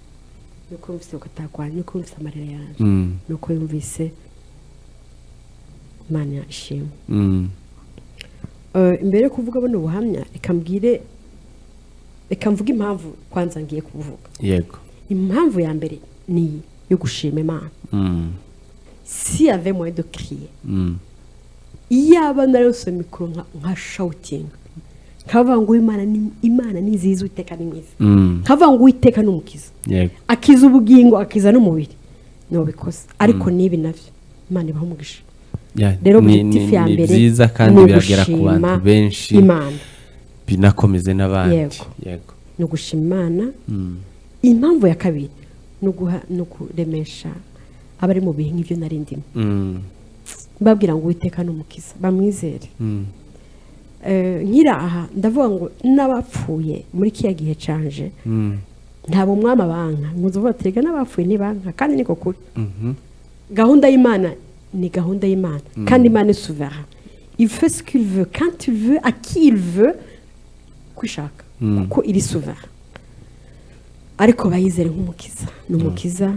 S2: nuko yumvise gutaha kwanje nuko yumvise amarira yanjye
S1: Mm,
S2: nuko yumvise imana ishimwe
S1: mm,
S2: Eh, imbere yo kuvuga buno buhamya reka mbwire reka mvuge impamvu kwanza ngiye kuvuga
S1: yego
S2: impamvu ya mbere ni iyi yo gushima imana
S1: Mm,
S2: si yave moye do kriye
S1: mm,
S2: iyo aba narose mikoro nka- nka shawutinga nkavuga ngo imana ni imana ni nziza uwiteka ni mwiza
S1: mm,
S2: nkavuga ngo uwiteka ni umukiza
S1: yego
S2: akiza ubugingo akiza n'umubiri niwo bikoze ariko n'ibi nabyo imana ibaha umugisha
S1: Ya,
S2: rero
S1: ni-
S2: objectif
S1: ni-
S2: ya
S1: ni
S2: mbere
S1: byiza kandi
S2: ni
S1: biragera ku
S2: ugushima
S1: bantu benshi
S2: imana
S1: binakomeze n'abandi
S2: Yego.
S1: yego
S2: ni ugushima imana impamvu ya kabiri ni uguha ni ukuremesha abari mu bihe nk'ibyo nari ndimo
S1: Mm,
S2: babwira ngo uwiteka ni umukiza bamwizere
S1: mm,
S2: Eh, nkiri aha ndavuga ngo n'abapfuye muri kiriya gihe canje
S1: mm,
S2: ntabwo umwami abanka nkuzuvuga tega n'abapfuye ntibanka kandi niko kuri
S1: mhm,
S2: gahunda y'imana ni gahunda y'imana kandi imana ni souverain il fait ce qu'il veut quand il veut à qui il veut ko ishaka
S1: Mm.
S2: kuko iri souverain ariko bayizere nk'umukiza ni umukiza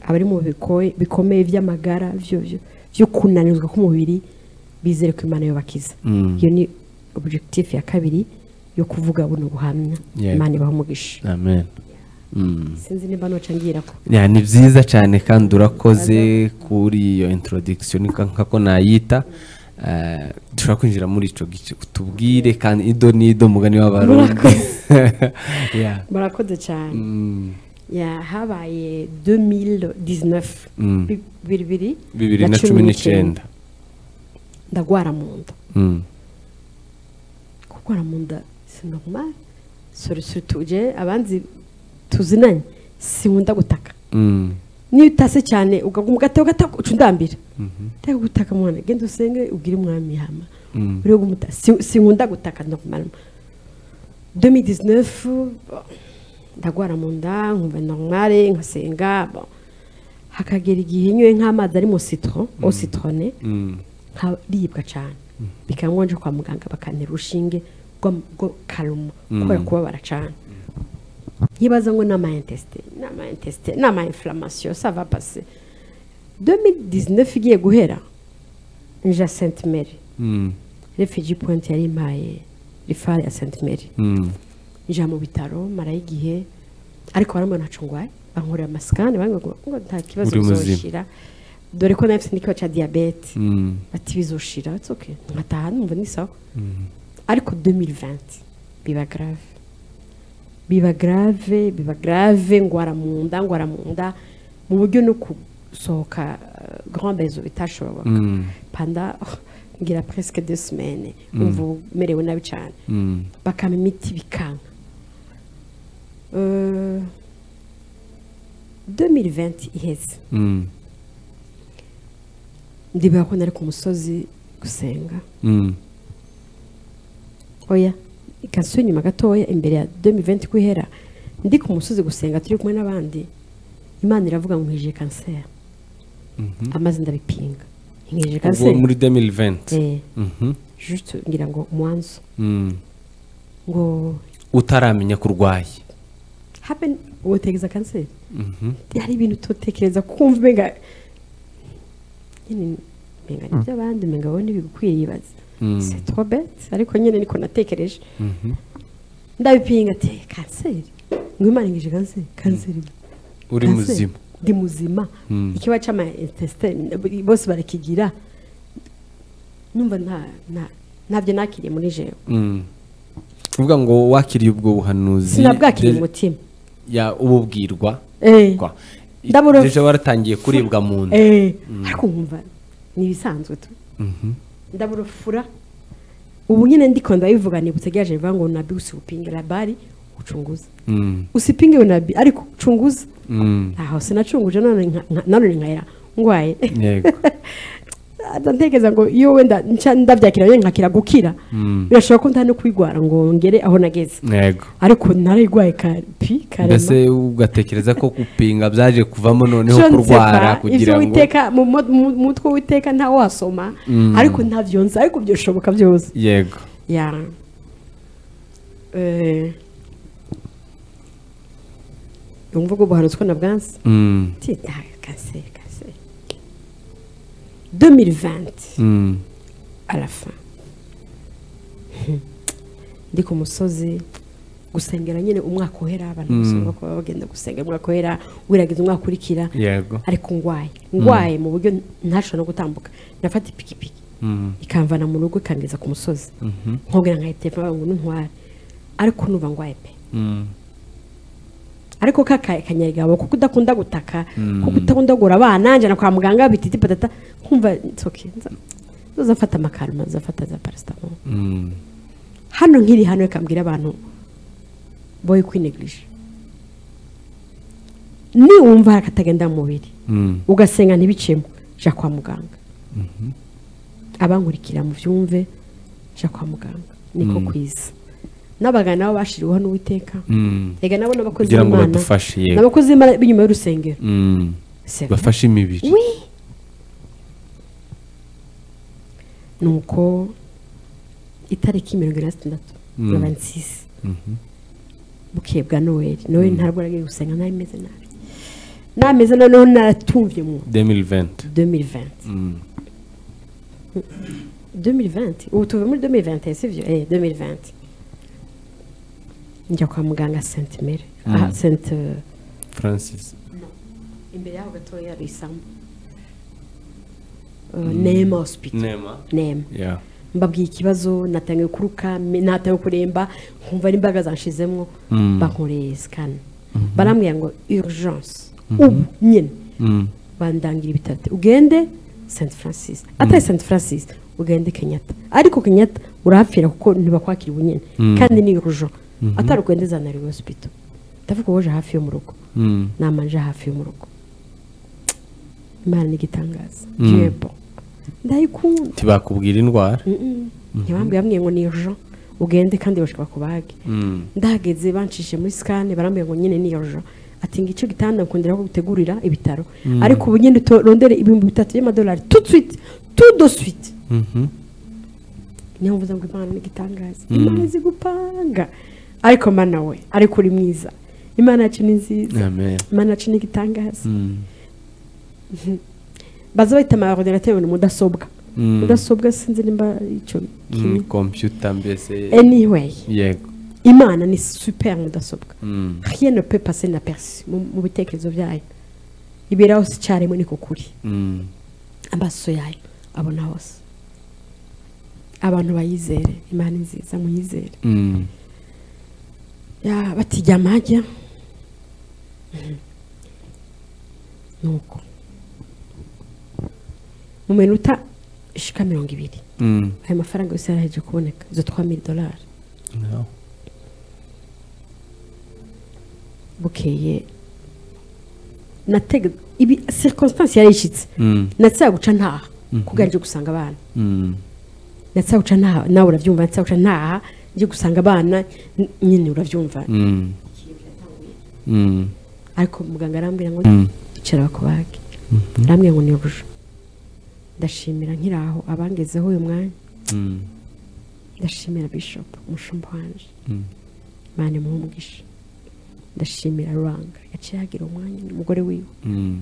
S2: abari mu bikoye- bikomeye by'amagara byo byo- byo kunanizwa k'umubiri bizere ko imana yo bakiza
S1: Mm.
S2: iyo ni objectif ya kabiri yo kuvuga buno buhamya
S1: Yego.
S2: imana ibaha umugisha
S1: amen Mm.
S2: sinzi nimba noca ngira ko
S1: Ya, ni byiza cyane kandi urakoze kuri iyo introduction nka- nkako nayita Eh, dushobora kwinjira muri ico gice utubwire kandi ido n'ido mugani w'abarundi Ya.
S2: murakoze cyane
S1: Mm.
S2: ya habaye 2019
S1: Mm.
S2: bi- bibiri
S1: bibiri na cumi n'icyenda
S2: ndagwara mu nda
S1: Mm.
S2: kurwara mu nda si normal sore sore tuje abanzi tuzinanye sinkunda gutaka
S1: Mm.
S2: niyo utase cyane ukaguma ugataka ugataka uca undambira ndeka gutaka mwana genda usenge ubwire umwami hama
S1: Mm.
S2: uriho gumuta Si- sinkunda gutaka normal 2019 bon, ndagwara mu nda nkumva normal nkasenga bon. hakagera igihe nyoye nk'amazi ari mu citron au citrone
S1: Mm.
S2: nkaribwa cyane bikaba ngombwa kwa muganga bakantera urushinge rw'am- rwo karuma kubera kubabara cyane nkibaza ngo ni amayentesite ni amayentesite ni amayinflammation sava pase 2019 igiye guhera nja sainte mary
S1: Mm.
S2: refugee point yari impaye rifare ya sainte mary
S1: Mm.
S2: nja mu bitaro marayo igihe ariko barambona ntacu ngwaye bankorera amasikani bambwira ngo nta kibazo
S1: Uri muzima."
S2: bizoshira dore ko nawe mfite n'ikibazo cya diyabete
S1: Mm.
S2: ati bizoshira it's okay nkataha numva ni sawa ariko 2020 biba grave biba grave biba grave ngwara mu nda ngwara mu nda mu buryo no gusohoka uh, grand bezo bitashoboka
S1: Mm.
S2: panda oh, ngira presque deux semaines umva merewe nabi cyane
S1: Mm.
S2: bakama imiti bikanka Euh, 2020 iheze
S1: Mm.
S2: ndibuka ko nari ku musozi gusenga
S1: Mm.
S2: oya ikaswe nyuma gatoya imbere ya 2020 kwihera ndi ku musozi gusenga turi kumwe n'abandi imana iravuga ngo nkije kanseri amaze ndabipinga nkije
S1: ubwo
S2: kanseri
S1: muri 2020
S2: eh
S1: Mhm.
S2: juste ngira ngo umwanzo
S1: Mm.
S2: ngo
S1: utaramenya ko urwaye
S2: happen wotekereza kanseri
S1: Mhm.
S2: hari ibintu tutekereza kumva umenga nyine umenga ni by'abandi umenga wowe ntibigukwiriye ibaze
S1: Mm.
S2: c'est trop bête ariko nyine niko natekereje
S1: Mhm.
S2: ndabipinga ati kanseri ngo imana nkije kanseri kanseri
S1: uri
S2: Kanseri.
S1: muzima
S2: ndi muzima ikibazo cy'ama intestine bose barakigira numva nta nta- ntabyo nakiriye muri jewe
S1: Mm. uvuga ngo wakiriye ubwo buhanuzi
S2: sinabwakiriye
S1: de-
S2: umutima
S1: ya ububwirwa
S2: Eh,
S1: kwa
S2: Ndabura-
S1: deja waratangiye kuribwa mu nda
S2: eh, ariko nkumva ni ibisanzwe tu ndaburufura ubu nyine ndiko ndabivuga nibutse rya jewe bivuga ngo nabi usipinge labari ucunguza
S1: Mm.
S2: usipinge nabi ariko ucunguza
S1: Mm.
S2: aho sinacunguje none nka- nka- nanone nkahera ngwaye
S1: yego
S2: ntekereza ngo iyo wenda nca- ndabyakira nyine nkakira gukira birashoboka ko ntari no kwigwara ngo ngere aho nageze
S1: yego
S2: ariko narayigwaye ka pi
S1: mbese
S2: karema
S1: ugatekereza ko gupinga byaje kuvamo noneho
S2: Jo, nzeka,
S1: kurwara
S2: ivyo
S1: kugira ngo
S2: witeka mu mu- mu- mu mutwe witeka ntawe wasoma ariko ntavyo nzi ariko byoshoboka byose
S1: yego
S2: ya eh umva ko buhanutse ko na bwansi
S1: Mm.
S2: ti ah, kanseri kanseri 2020
S1: Mm.
S2: à la fin ndi ku musozi gusengera nyine umwaka uhera abantu basabwa kuba bagenda gusenga umwaka uhera wirageza umwaka ukurikira
S1: yego
S2: ariko ngwaye ngwaye mu buryo ntashobora no gutambuka nafata ipikipiki ikamvana mu rugo ikangeza ku musozi nkongera nkahita telefone ngo ntware ariko numva ngwaye pe
S1: Mm.
S2: ariko ka ka- kanyarigabo kuko udakunda gutaka kuko udakunda kugura abana nanjye na kwa muganga bititi patata nkumva nsoke nzafata amakaruma nzafata za parasitamoro
S1: Mm.
S2: hano nkiri hano ikambwira abantu boye kwinegirije niwumva akatagenda mu mubiri
S1: Mm.
S2: ugasenga ntibicemo jya kwa muganga abankurikira mu byumve jya kwa muganga niko kwiza n'abaganga nabo bashyiriweho n'uwiteka
S1: Mm.
S2: rega nabo ni abakozi
S1: kugira ngo
S2: b'imana
S1: badufashe
S2: ni
S1: yego
S2: abakozi b'imana b'inyuma y'urusengero
S1: Mm.
S2: C'est vrai.
S1: bafashe imibiri
S2: Oui. nuko itariki mirongo ine na zitandatu na bansisi bukeye bwa noweli noweli ntabwo aragiye gusenga nabi meze nabi nameze noneho naratumvye mu
S1: 2020
S2: 2020 2020 ubu tuve muri 2020 sivyo eh 2020 njya kwa muganga senti mere aha senti
S1: francis
S2: imbere yaho gatoya hari isambu nema hosipito
S1: nema
S2: nema
S1: ya
S2: mbabwiye ikibazo natangiye kuruka me- natangiye kuremba nkumva n'imbaraga zanshizemo
S1: Mm.
S2: bankoreye sikani barambwira ngo urugence ubu nyine bandangira ibitaro ati, ugende saint francis atari saint francis ugende kenyatta ariko kenyatta urahapfira kuko ntibakwakira ubu nyine kandi ni urujo atari ugende za nariwe hospital ndavuga woje hafi yo mu rugo namanje hafi yo mu rugo imana ni igitangaza yego ndayikunda
S1: ntibakubwira indwara
S2: ntibambwiye ngo ni ejo ugende kandi bashobora kubage ndahageze banshije muri sikani barambwira ngo nyine ni ejo ati ngo icyo gitanda nkundira ko gutegurira ibitaro ariko ubu nyine utorondere ibihumbi bitatu by'amadolari tutswiti tudoswiti
S1: Mhm.
S2: niyo mvuze ngo imana n'igitangaza imana izi gupanga ariko mana we ariko uri mwiza imana yacu ni nziza
S1: amen
S2: imana yacu ni igitangaza baza bahita amaordinateri ni mudasobwa
S1: Mm.
S2: mudasobwa sinzi nimba icyo
S1: Mm, computer mbese
S2: anyway
S1: yego
S2: imana ni super mudasobwa
S1: Mm.
S2: rien ne peut passer inaperçu mu mu bitekerezo byayo ibera hose icyarimwe niko kuri
S1: Mm.
S2: amaso yayo abona hose abantu bayizere imana ni nziza muyizere
S1: Mm.
S2: Ya, batijyama hajya Mhm. nuko mu minota ishika mirongo ibiri
S1: Mm.
S2: ayo mafaranga yose yaraheje kuboneka izo twa mili dolari
S1: No.
S2: bukeye natega ibi circonstance yarishitse
S1: Mm.
S2: natsa guca ntaha kugira nje gusanga abana
S1: Mm.
S2: natsa guca ntaha nawe urabyumva natsa guca ntaha nje gusanga abana n- nyine urabyumva
S1: Mm. Mm.
S2: ariko muganga arambwira ngo
S1: Mm.
S2: icara bakubage arambwira ngo ni bujo ndashimira nkiraho abangezeho uyu mwanya
S1: Mm.
S2: ndashimira bishop umushumba wanje
S1: Mm.
S2: mane muhumugisha ndashimira ruranga yaciye hagira umwanya n'umugore wiwe
S1: Mm.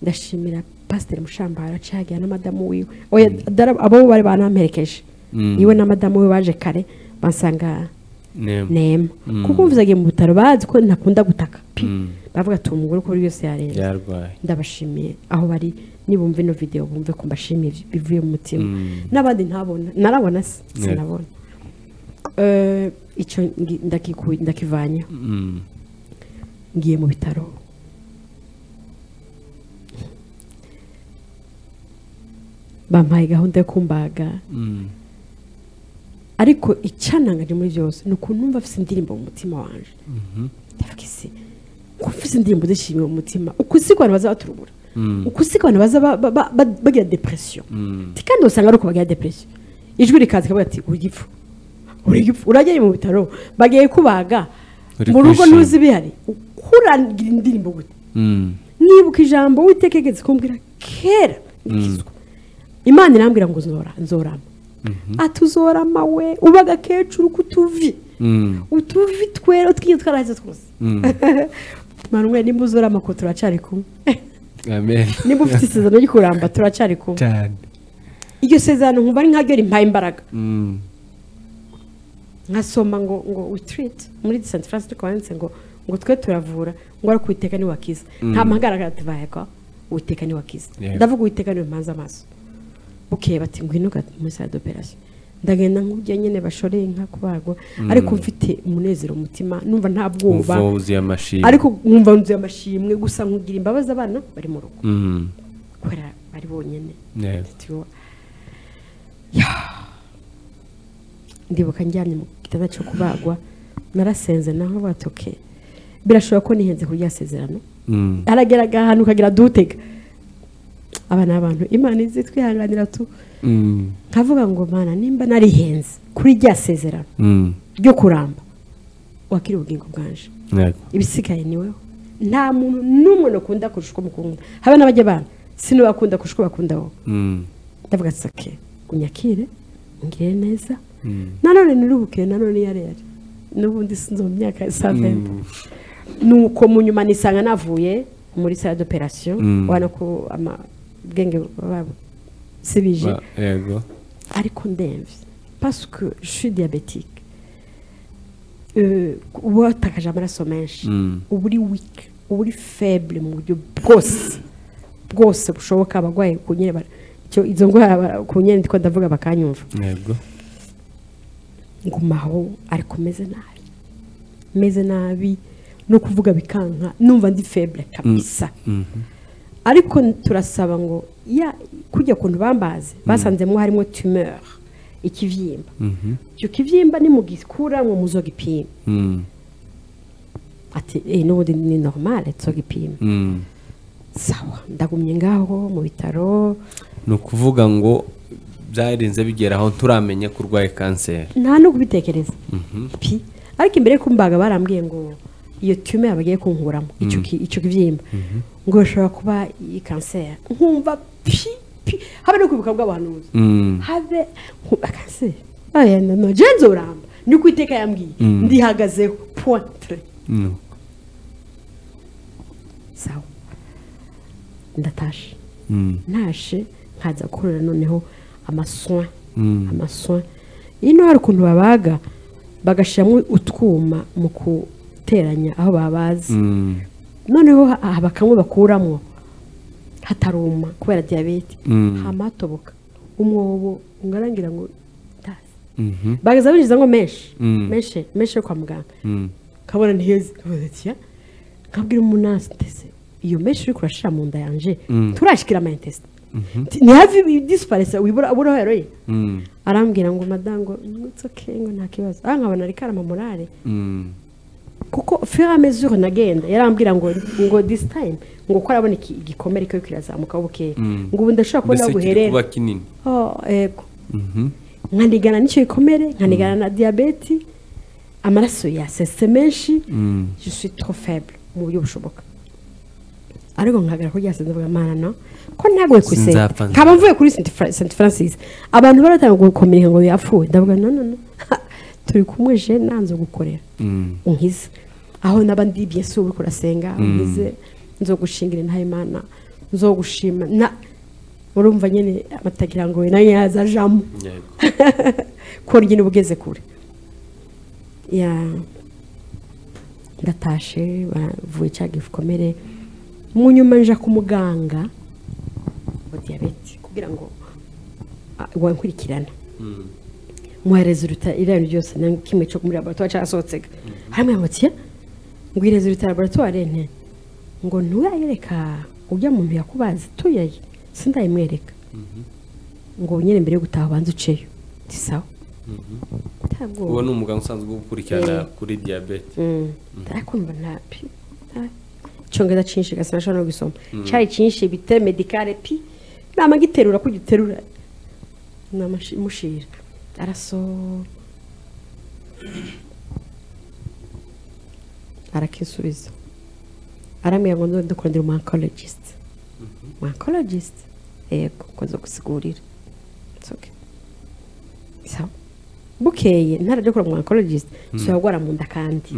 S2: ndashimira pasiteri mushambara acagiye na madamu wiwe oya dara- abo bari banamperekeje
S1: Mm.
S2: iwe na madamu we baje kare bansanga
S1: Nema.
S2: nema
S1: Mm.
S2: kuko mvuzagiye mu bitaro bazi ko ntakunda gutaka pi
S1: Mm.
S2: bavuga ati umugore uko buri yose yarenze
S1: yarwaye
S2: ndabashimiye aho bari nibumva ino video bumve ko mbashimiye bivuye mu mutima
S1: Mm.
S2: n'abandi ntabona narabona se
S1: Yeah.
S2: sinabona Eh, icyo ngi- ndakiku- ndakivanye
S1: Mm.
S2: ngiye mu bitaro bampaye gahunda yo kumbaga
S1: Mm.
S2: ariko icyanangaje muri byose ni ukuntu numva afite indirimbo mu mutima wanje ndavuga isi uko afite indirimbo zishimiye mu mutima uko uzi ko abantu baza baturubura
S1: Mm.
S2: uko uzi ko abantu baza ba- ba- ba- ba- bagira depresiyo
S1: Mm.
S2: Ati kandi usanga ari uko bagira depresiyo ijwi rikaza rikavuga ati uri gipfu uri gipfu urageye mu bitaro bagiye kubaga
S1: Uri
S2: mu rugo
S1: kwishima.
S2: ntuzi bihari ukurangira indirimbo gute
S1: Mm.
S2: nibuka ijambo witeka igeze kumbwira kera ndikizwa imana irambwira ngo nzora nzorama ati uzorama we uba agakecuru kutuvi
S1: Mm.
S2: utuvi twera utwinyo twarahize twose
S1: Mm.
S2: mwana umwe nimba uzorama ko turacari kumwe
S1: amen
S2: nimba ufite isezerano ryo kuramba turacari kumwe
S1: cyane
S2: iryo sezerano nkumva ari nkaryo rimpaye imbaraga
S1: Mm.
S2: nkasoma ngo ngo witiriti muri St francis tukaba yanditse ngo ngo twe turavura ngo ariko uwiteka ni wakiza nta mpangaraga atibayega uwiteka ni wakiza
S1: Yeah.
S2: ndavuga uwiteka ni mpanze amaso bukeye bati ngwino gati muri sale d'operation ndagenda nk'ujya nyine bashoreye inka kubagwa ariko mfite umunezero mu mutima numva nta bwoba
S1: uva wuzuye amashimwe
S2: ariko nkumva nzuye amashimwe gusa nkugira imbabazi abana bari mu rugo
S1: Mm.
S2: kubera bari bonyine
S1: Yego.
S2: studio Ya. ndibuka njyanye mu gitanda cyo kubagwa narasenze naho batoke birashobora ko nihenze kuri rya sezerano
S1: Mm.
S2: arageraga ahantu ukagira dutega aba ni abantu imana izi twihanganira tu
S1: Mm.
S2: nkavuga ngo mana nimba narihenze kuri rya sezerano
S1: Mm.
S2: ryo kuramba wakiri ubugingo bwanje
S1: Yego.
S2: ibisigaye ni wowe nta muntu n'umwe nakunda kurusha uko mukunda habe n'abajya bana sinubakunda kurusha uko bakunda wowe
S1: Mm.
S2: ndavuga ati sake unyakire ungire neza nanone nirubuke nanone iyo ari yo ari n'ubundi sinzi mu myaka ya saa venda nuko mu nyuma nisanga navuye muri sale d'operation
S1: Mm.
S2: ubona ko amabwenge baba sibije
S1: Ba- yego
S2: ariko ndemvye parce que je suis diabétique eh, uba watakaje amaraso menshi uba uri wiki uba uri febure mu buryo bwose bwose bushoboka abarwayi ku nyine bara- icyo- izo ndwara bara- ku nyine ndi ko ndavuga bakanyumva
S1: yego
S2: ngumaho ariko meze nabi meze nabi no kuvuga bikanka numva ndi febure kabisa ariko n- turasaba ngo ya kujya kuntu bambaze basanzemo harimo tumeur ikibyimba icyo kibyimba nimugikura ngo muzogipime
S1: Mm,
S2: ati eh, n'ubundi ni normale tuzogipime
S1: mm.
S2: sawa ndagumye ngaho mu bitaro
S1: ni ukuvuga ngo byarenze bigera aho turamenya ko urwaye kanseri
S2: nta no kubitekereza pi ariko imbere yo kumbaga barambwiye ngo iyo tume bagiye kunkuramo icyo ki- icyo kibyimba ngo bishobora kuba iyi kanseri nkumva pi pi habe no kwibuka bw'abahanuzi
S1: Mm.
S2: habe nkumva kanseri aya no jenze uramba ni ku iteka yambwiye ndihagazeho pointre
S1: Mm.
S2: sawa ndatashe
S1: Mm.
S2: ntashe nkaza gukorera noneho amasoin
S1: Mm.
S2: amasoin ino hari ukuntu babaga bagashyiramo utwuma mu guteranya aho babazi
S1: Mm.
S2: noneho ha- haba kamwe bakuramo hataruma kubera diyabete
S1: Mm.
S2: hamatoboka umwobo ungarangira ngo ndazi
S1: Mhm.
S2: bagaza binjiza ngo menshi
S1: Mm.
S2: menshi menshi yo kwa muganga
S1: Mm.
S2: kabona ntiheze kavuze ati ya nkabwira umunasi ndetse iyo menshi uri kurashira mu nda yanje turashikira amayintesite ni hafi disparese wibura abura aho yaroye
S1: Mm.
S2: arambwira ngo madango nutsoke ngo nta kibazo aha nkabona ari karama morale
S1: Mm.
S2: kuko fera mesure nagenda yarambwira ngo ngo this time ngo ko arabona iki- igikomere ko kirazamuka bukeya ngo ubu ndashobora kubona
S1: mbese
S2: aho
S1: kiri kuba
S2: guherera
S1: kinini
S2: Oh, yego
S1: Mhm.
S2: nkanigana n'icyo gikomere nkanigana na diyabeti amaraso yasese menshi
S1: Mm.
S2: je suis trop faible mu buryo bushoboka ariko nkagara ko ryaseze mvuga mana no ko ntagoye ku isenta
S1: Sinzapfa, nzapfa.
S2: nkaba mvuye kuri Saint Fra- Saint Francis abantu baratanga gukomera ngo yapfuye ndavuga no no no turi kumwe je nanze gukorera
S1: Mm.
S2: unkize aho naba ndi bien sûr uriko urasenga unkize nzogushingira nta imana nzogushima na urumva nyene abatagira ngo nanjye yaza jamo
S1: Yego.
S2: ko nyine uba ugeze kure ya ndatashe bavuye cya gikomere mu nyuma nja ku muganga wa diyabete kugira ngo ah, wankurikirane muha rezuruta iriya ryose na kimwe cyo muri laboratwari cyasohotse hamwe mutiya ngo iyi rezuruta laboratwari nte ngo nturayereka ujya mu muntu yakubazi tuyaye sindayimwereka ngo nyine mbere yo gutaha ubanza uceyo si sawa ntabwo
S1: uwo ni umuganga usanzwe ukurikirana kuri diyabete
S2: ndakumva nta pi nta- icyongereza cyinshi gasa nashobora no gusoma cyari cyinshi bite medikare pi namagiterura kujya uterura namushira araso arakisubiza aramubwira ngo nzongere ndukundira umu oncologist umu oncologist yego ko nzogusigurira It's okay. sawa bukeye ntarajya kura mu oncologist suragwara mu nda kandi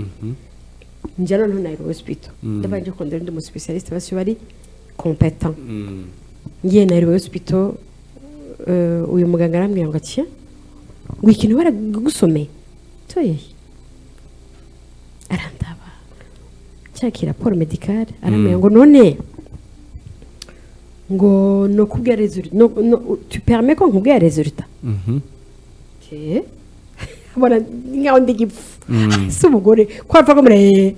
S2: njya noneho nayo hospital ndabanje kundira undi mu specialist basi bari competent
S1: Mm.
S2: ngiye na Rubavu hospital eh, uyu muganga arambwira ngo ati ngo ikintu baragusomeye toye arandaba cyakira raporo medicale arambwira ngo none ngo no kubwira resulta no, no, tu permets ko nkubwira resulta
S1: Mhm.
S2: Okay. Mbona nkaho ndi gipfu si umugore ko apfa ko mure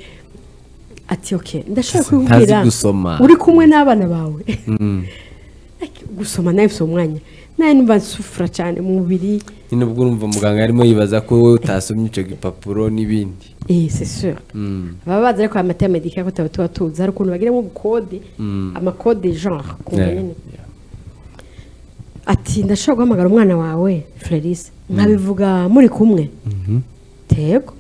S2: ati ok ndashaka
S1: Ntazi
S2: kukubwira
S1: gusoma.
S2: uri kumwe n'abana bawe
S1: Mm.
S2: Ariko gusoma nawe bifite umwanya nawe numva nsufura cyane mu mubiri
S1: nyine ubwo urumva muganga arimo yibaza ko wowe utasomye icyo gipapuro n'ibindi
S2: eh c'est sûr
S1: Mm.
S2: baba bazi ariko aya medika ko tuba tuba tuzi hari ukuntu bagiramo ubukode amakode genre ku
S1: Yeah.
S2: nyine ati ndashobora guhamagara umwana wawe Fleris nkabivuga muri kumwe tego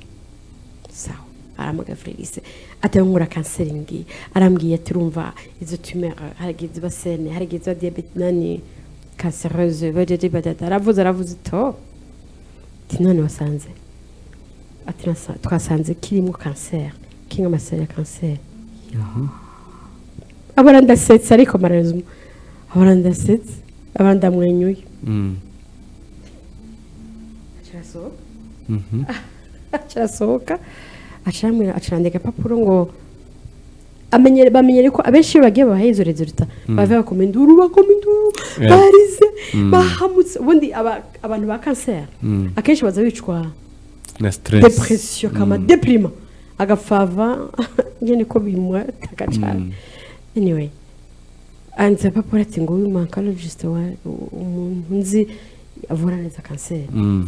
S2: sawa arahamagara Fleris ati nkura kanseringi arambwiye ati urumva izo tumeur hari igihe ziba sene hari igihe ziba diyabete nani kansereuse badede badada aravuze aravuze to ati none wasanze ati "Nasa- twasanze kirimo kanseri kirimo amaseri ya kanseri abona ndasetse ariko marazima abona ndasetse abona ndamwenyuye
S1: Mm.
S2: Kiraso. kirasohoka acirandika agapapuro ngo amenyere bamenyere ko abenshi iyo bagiye babahaye izo rezolita bavuye bakoma induru bakoma induru
S1: Yeah.
S2: barize bahamutse ubundi aba- abantu ba kanseri akenshi baza bicwa
S1: na stress
S2: depresiyo kama depirima agapfava nyine ko bimwataka cyane anyway anditse papuro ati ngo uyu mankarologiste umuntu nzi avura neza kanseri
S1: Mm,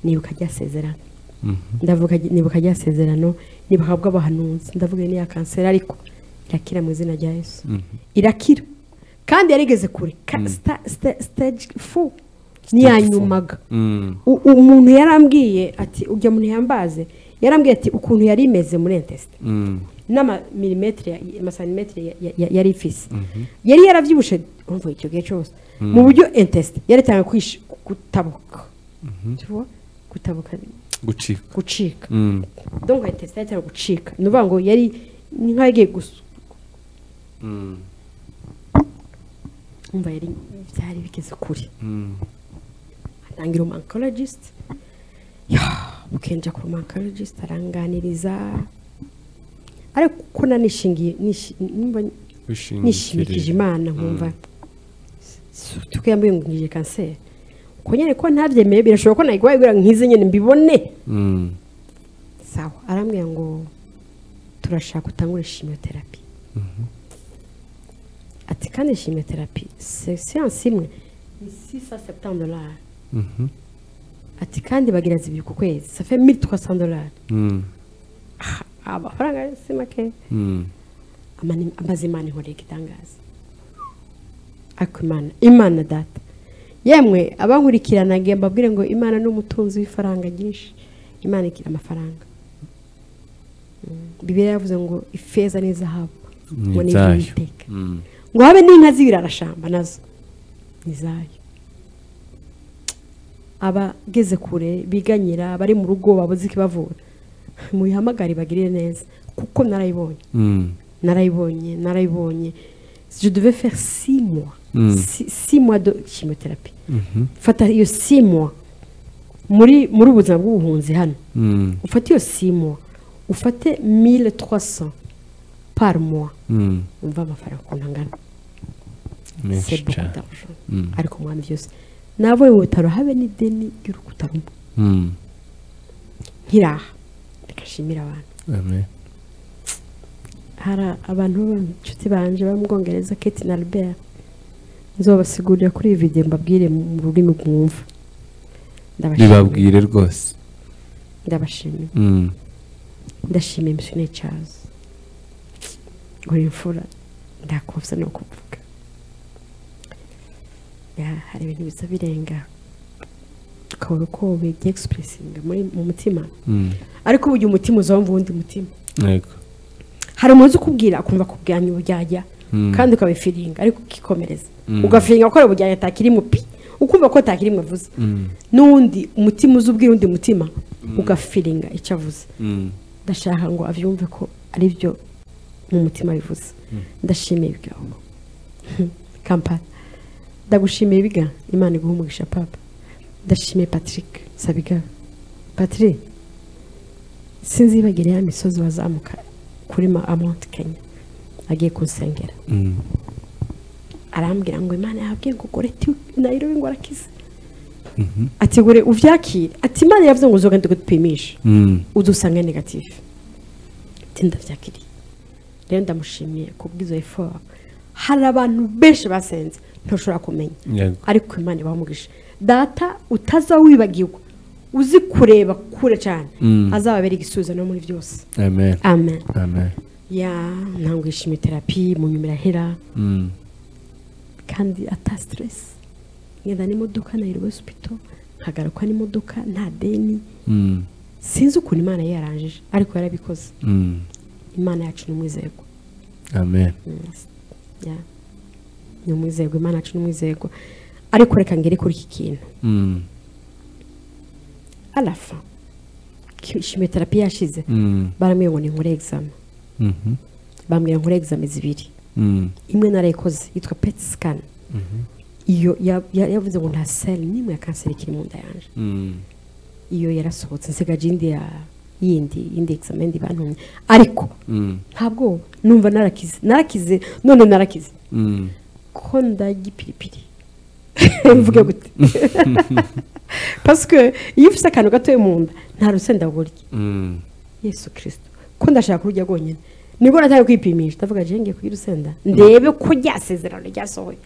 S2: nibuka rya sezerano
S1: mhm.
S2: ndavuga nibuka rya sezerano nibuka bw'abahanuzi ndavuga iyo ni iya kanseri ariko irakira mu izina rya yesu irakira kandi yarigeze kure Ka- sta- sta- stage fu niya
S1: four.
S2: nyumaga
S1: Mm,
S2: U- umuntu yarambwiye ati ujya muntu yambaze yarambwiye ati ukuntu yari imeze muri entesite
S1: mm,
S2: n'amamilimetire amasanimetire yari ifise yari yarabyibushe umva icyo gihe cyose mu buryo entesite yari itanga kwish- kutabuka Tu vois? kutabuka
S1: gucika
S2: gucika
S1: Mm,
S2: donc entesite yari itanga gucika ni ukuvuga ngo yari ni nk'aho yagiye gusu
S1: mm,
S2: umva yari byari bigeze kure
S1: mm,
S2: atangira umu oncologist ukenja ku rumu oncologist aranganiriza ariko ko nanishingiye nishi- numva nishimikije
S1: wishingikirije
S2: imana nkumva tuko yambaye ngo ngije kanseri uko nyine ko ntabyemeye birashoboka ko nayigwaye kugira ngo nkize nyine mbibone
S1: Mm,
S2: sawa arambwira ngo turashaka utangure shimiyoterapi ati kandi shimiyoterapi se siyansi imwe ni sisa septandolari
S1: mhm,
S2: ati kandi bagira zibiri ku kwezi safe mili twa sandolari
S1: mm,
S2: amafaranga ari si make
S1: mm,
S2: amani- amaze imana ihoreye igitangaza ariko imana imana data yemwe abankurikirana nge mbabwire ngo imana ni umutunzi w'ifaranga ryinshi imana igira amafaranga Mm, bibiliya yavuze ngo ifeza n'izahabu
S1: Ni
S2: ngo ni
S1: izayo.
S2: iby'uwiteka
S1: mm.
S2: ngo habe n'inka z'ibirarashamba nazo ni izayo abageze kure biganyira abari mu rugo babuze ikibavura muyihamagare bagirire neza kuko narayibonye
S1: Mm,
S2: narayibonye narayibonye je devais faire six mois
S1: Mm.
S2: Six- six mois de chimiothérapie
S1: mhm,
S2: fata iyo six mois muri muri ubu buzima bw'ubuhunzi hano
S1: mm,
S2: ufate iyo six mois ufate 1300 par mois
S1: mm.
S2: umva amafaranga ukuntu angana
S1: menshi
S2: sebuku
S1: cyane
S2: darusha
S1: Mm.
S2: ariko umwami byose navuye mu bitaro habe n'ideni ry'urukuta rumwe
S1: Mm,
S2: nkiraha ndashimira abantu
S1: amen.
S2: hari abantu b'inshuti banje b'amubwongereza kate na albert nzobasigurira kuri iyi videwo mbabwire mu rurimi mwumva ndabashimiye
S1: bibabwire rwose
S2: ndabashimiye
S1: Mm,
S2: ndashimiye misiyoneri cyazo uri imfura ndakubza no kuvuga Ya, hari ibintu biza birenga ukabona uko bigiye egisipuresinga mu mutima
S1: mm,
S2: ariko ubu igihe umutima uzumva uwundi mutima
S1: yego
S2: hari umuntu uzi ukubwira akumva kubwanya uburyarya
S1: Mm.
S2: kandi ukabifiringa ariko ukikomereza
S1: Mm.
S2: ugafiringa gukora uburyarya atakirimo pi ukumva ko atakirimo avuze
S1: Mm,
S2: n'uwundi umutima uzi ubwira undi mutima ugafiringa icyo avuze
S1: mm,
S2: ndashaka ngo abyumve ko ari byo mu mutima bivuze ndashimiye ibigango kampani ndagushimiye ibiga imana iguha umugisha papa ndashimiye patrick sabiga patrick sinzibagire ya misozi wazamuka kuri ma amonti kenya agiye kunsengera
S1: mm,
S2: arambwira ngo imana yabwiye ngo gore nayirobe ngo arakize ati gore ubyakire ati imana yavuze ngo uzogende dupimishe
S1: mm,
S2: udusanga negatifu tinda byakiriye rero ndamushimiye ku bw'izo efora hari abantu benshi basenze ntushobora kumenya
S1: yego
S2: ariko imana ibamugisha data utaza wibagirwa uzi kureba kure cyane azababera igisubizo no muri byose
S1: amen
S2: amen
S1: amen
S2: ya ntabwo yishimiye terapi mu nyuma irahera
S1: Mm,
S2: kandi ata siteresi ngenda n'imodoka nayirobe sipito nkagaruka n'imodoka nta deni
S1: mm,
S2: sinzi ukuntu imana yarangije ariko yarabikoze
S1: mm,
S2: imana yacu ni umwizerwa
S1: amen
S2: Ya. ni umwizerwa imana yacu ni umwizerwa ariko reka ngere kuri iki kintu
S1: Mm,
S2: arafa shimiyoterapi yashize
S1: mm,
S2: barambwira ngo ni nkore egizame
S1: mhm,
S2: bambwira nkore egizame zibiri
S1: mm,
S2: imwe narayikoze yitwa peti sikani iyo ya- ya- yavuze ngo nta seli n'imwe ya kanseri ikiri mu nda yanjye
S1: mm,
S2: iyo yarasohotse nsigaje indi ya yindi indi examendi bantumye ariko
S1: Mm.
S2: ntabwo numva narakize narakize none narakize
S1: Mm.
S2: ko ndagipiripiri mvuge gute pasike iyo ufite akantu gatoya mu nda nta rusenda burya
S1: Mm.
S2: yesu kirisito ko ndashaka kurujya rwonyine nibwo natangiye kwipimisha ndavuga ngiye ngiye kurya urusenda ndebe ko rya sezerano ryasohoye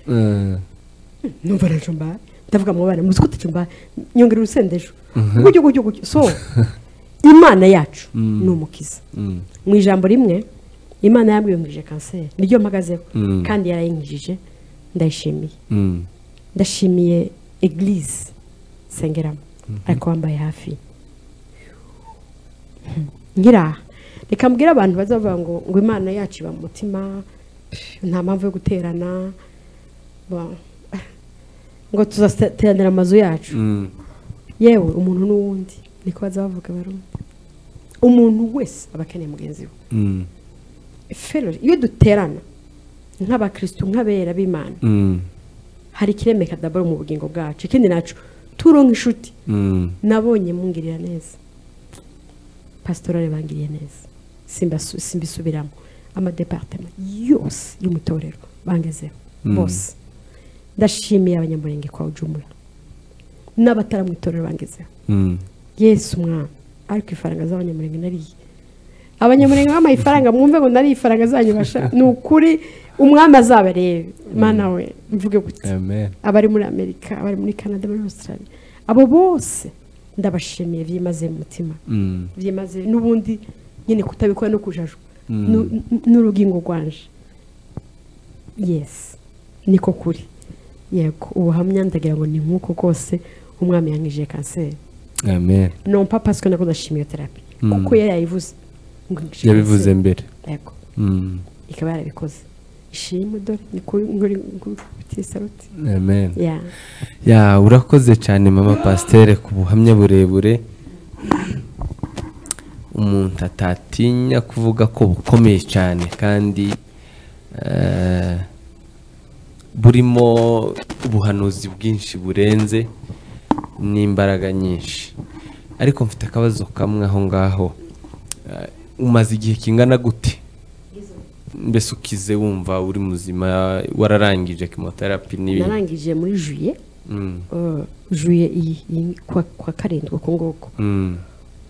S1: Eh,
S2: numva aracumba ndavuga mu bana muzi ko utacumba nyongera urusenda ejo gutyo gutyo gutyo so imana yacu
S1: Mm.
S2: ni umukiza
S1: mm.
S2: mu ijambo rimwe imana yambwiye ngije kanseri niryo mpagazeho
S1: Mm.
S2: kandi yarayinkijije ndayishimiye
S1: Mm.
S2: ndashimiye egilise nsengeramo ariko wambaye hafi nkira aha reka mbwire abantu bazavuga ngo ngo imana yacu iba mu mutima nta mpamvu yo guterana ba- ngo tuzateranira amazu yacu
S1: Mm.
S2: yewe umuntu n'uwundi niko baza bavuga barundi umuntu wese aba akeneye mugenzi we
S1: Mm.
S2: Ferro, iyo duterana nk'abakirisitu nk'abera b'imana
S1: Mm.
S2: hari ikiremeka daboro mu bugingo bwacu ikindi nacu turonka inshuti
S1: Mm.
S2: nabonye mungirira neza pasitorale bangiriye neza Simbasu- simbisubiramo amadepartema yose y'umutorero bangezeho
S1: Mm.
S2: bose ndashimiye abanyamurenge kwa ujumura n'abatara mu itorero bangezeho
S1: Mm.
S2: yesu umwana ariko ifaranga z'abanyamurenge nariye abanyamurenge bampaye ifaranga mwumve ngo nariye ifaranga zanyu basha ni ukuri umwami azabarebe mana we mvuge gute
S1: Amen.
S2: abari muri amerika abari muri canada muri australia abo bose ndabashimiye byimaze mu mutima
S1: Mm.
S2: byimaze n'ubundi nyine kutabikora no kujajwa
S1: Mm.
S2: Nu- nu- n'urugingo rwanje yesi niko kuri yego ubuhamya ndagira ngo ni nk'uko rwose umwami yangije kanseri
S1: Amen.
S2: non pas parce que nakoze chimiothérapie
S1: Mm.
S2: kuko yari yayivuze ngo ngishe
S1: yabivuze
S2: kanseri.
S1: mbere
S2: yego
S1: Mm.
S2: ikaba yarabikoze ishimwe dore ni kuri nguri ngufitiye saluti
S1: Amen.
S2: ya
S1: ya urakoze cyane mama pasiteri ku buhamya burebure umuntu atatinya kuvuga ko bukomeye cyane kandi eh, burimo ubuhanuzi bwinshi burenze n'imbaraga nyinshi ariko mfite akabazo kamwe aho ngaho Eh, umaze igihe kingana gute mbese ukize wumva uri muzima wararangije kimoterapi n'ibindi
S2: narangije muri juye
S1: Mm.
S2: uh, juye iyi iyi- kwa, kwa karindwi uko nguko
S1: Mm.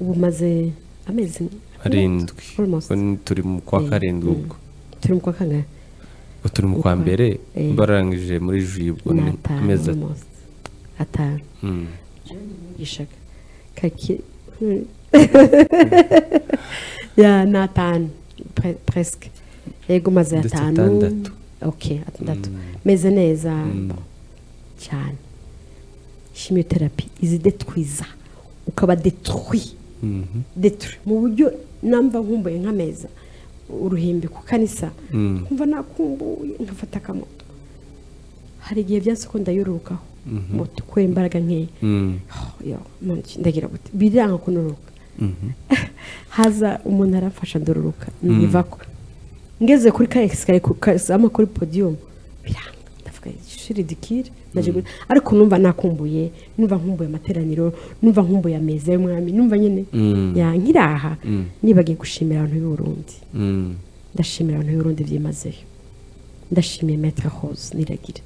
S2: ubu maze amezi
S1: arindwi
S2: Almost.
S1: Ubwo ni- turi mu kwa
S2: Eh,
S1: karindwi
S2: mm.
S1: ubwo
S2: turi mu kwa kangahe
S1: Ubwo turi mu kwa
S2: Ukwa-
S1: mbere
S2: eh.
S1: barangije muri juye ubwo
S2: ni
S1: ni amezi
S2: atanu
S1: atatu
S2: almost atanu
S1: Mm.
S2: yigishaga kaki Hmm. ya ni atanu pre- presque yego maze
S1: Ndetse
S2: atanu
S1: atandatu.
S2: ok atandatu meze neza cyane chimiotherapie izidetwiza ukaba detruit
S1: Mhm.
S2: detruit mu buryo namba nkumbuye nk'ameza uruhimbi ku kanisa
S1: Mm.
S2: nkumva nakumbuye nkafata akamoto hari igihe byase ko ndayururukaho moto kubera imbaraga nkeya
S1: Mm.
S2: yo none iki ndagira gute biranga kunuruka haza umuntu aramfasha ndururuka niva ko ngeze kuri ka esikariye ku kazama kuri podiyumu biranga ndavuga shiri dikire ndaje gute?" ariko numva nakumbuye numva nkumbuye amateraniro numva nkumbuye ameza y'umwami numva nyine
S1: Mm.
S2: ya nkiraha
S1: Mm.
S2: nibagiye gushimira abantu b'i Burundi
S1: Mm.
S2: ndashimira abantu b'urundi byimazeyo ndashimiye metre hose niragire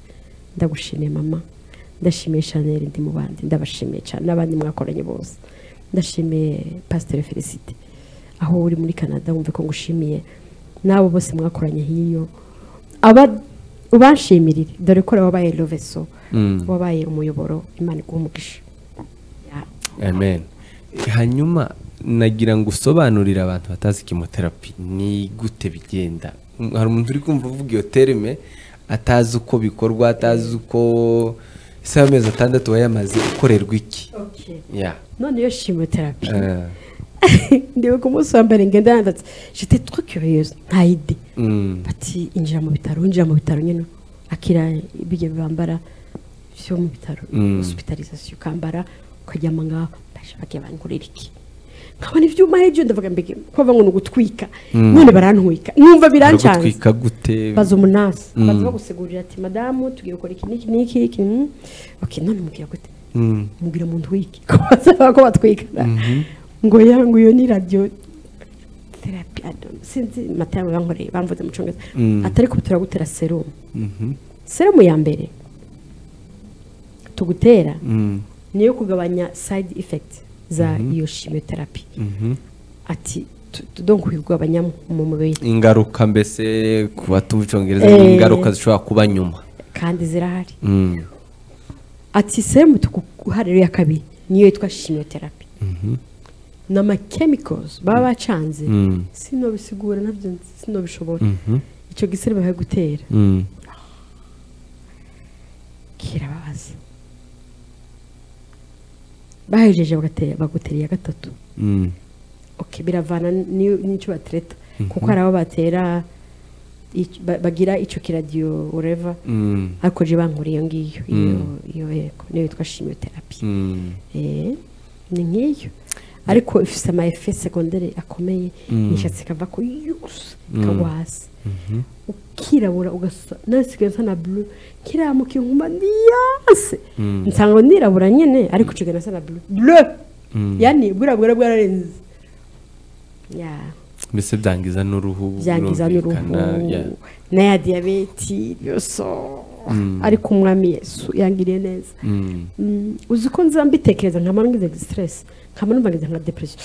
S2: ndagushimiye mama ndashimiye chanel ndi mu bandi ndabashimiye cyane n'abandi mwakoranye bose ndashimiye pasiteri felicite aho uri muri canada wumve ko ngushimiye n'abo bose mwakoranye hiyo aba ubanshimirire dore ko nawe wabaye roveso
S1: Mm.
S2: wabaye umuyoboro imana iguha umugisha Ya.
S1: amen hanyuma nagira ngo usobanurire abantu batazi kimoterapi ni gute bigenda hari umuntu uri kumva uvuga iyo terime atazi uko bikorwa atazi uko ese amezi atandatu wayamaze ukorerwa iki ya
S2: none iyo chimiothérapie
S1: Eh,
S2: ndiwe ku munsi wa mbere ngenda yandatse jete twa curious nta ide
S1: mm,
S2: bati injira mu bitaro injira mu bitaro nyine akira ibyo bambara byo mu bitaro
S1: Mm.
S2: hospitalisation ukambara ukaryama ngaho ndaje bagiye bankorera iki nkabona ibyuma hejuru ndavuga mbega kuva ngo ni ugutwika none barantwika numva birancanye
S1: baragutwika gute
S2: baza umunasi baza
S1: Mm.
S2: bagusegurira ati madamu tugiye gukora iki n'iki n'iki n'iki mm. ok none mubwira gute mubwira umuntu wiki ko basaba ko batwikana ngo ya ngo iyo ni radiyo terapi sinzi matara bankoreye bamvuze mu cyongereza
S1: Mm.
S2: atari ko turagutera serumu serumu ya mbere tugutera niyo kugabanya side effect za iyo chemotherapy ati tu- tu- donc kugabanya mu mubiri
S1: ingaruka mbese ku batubicongereza
S2: Eh.
S1: ingaruka zishobora kuba nyuma
S2: kandi zirahari
S1: Mm.
S2: ati serumu tuguharira iya kabiri niyo yitwa chemotherapy ni amakemikozi baba bacanze
S1: Mm.
S2: sinobisigura nabyo nzi- sinobishobora
S1: Mhm.
S2: icyo giserumu bari gutera
S1: Mm.
S2: kirababaza bahejeje bagatera- bagutera iya gatatu
S1: Mm.
S2: okay biravana n'i- n'icyo batereta kuko hari abo batera ic- ba- bagira icyo kiradiyo ureva
S1: Mm.
S2: ariko je bankuriye ngiyo iyo
S1: Mm.
S2: iyo yego niyo yitwa chemotherapy
S1: Mm.
S2: Eh, ni nk'iyo ariko ifite ama efe segondere akomeye
S1: Mm.
S2: nishatse kava ku yose
S1: Mm.
S2: kagwa hasi ukirabura ugasa nasigaye nsa na bulu nkiramuka inkuba ndiyase
S1: Mm.
S2: nsanga nirabura nyine ariko nshigaye nasa na bulu bulu
S1: Mm.
S2: yani burabura bwararenze ya
S1: mbese byangiza n'uruhu
S2: byangiza n'uruhu
S1: birumvikana, yeah.
S2: n'aya diyabeti yose ariko umwami yesu yangiriye neza
S1: Mm.
S2: Mm, uzi ko nza mbitekereza nkaba ngize stress nkaba numva ngize nka depression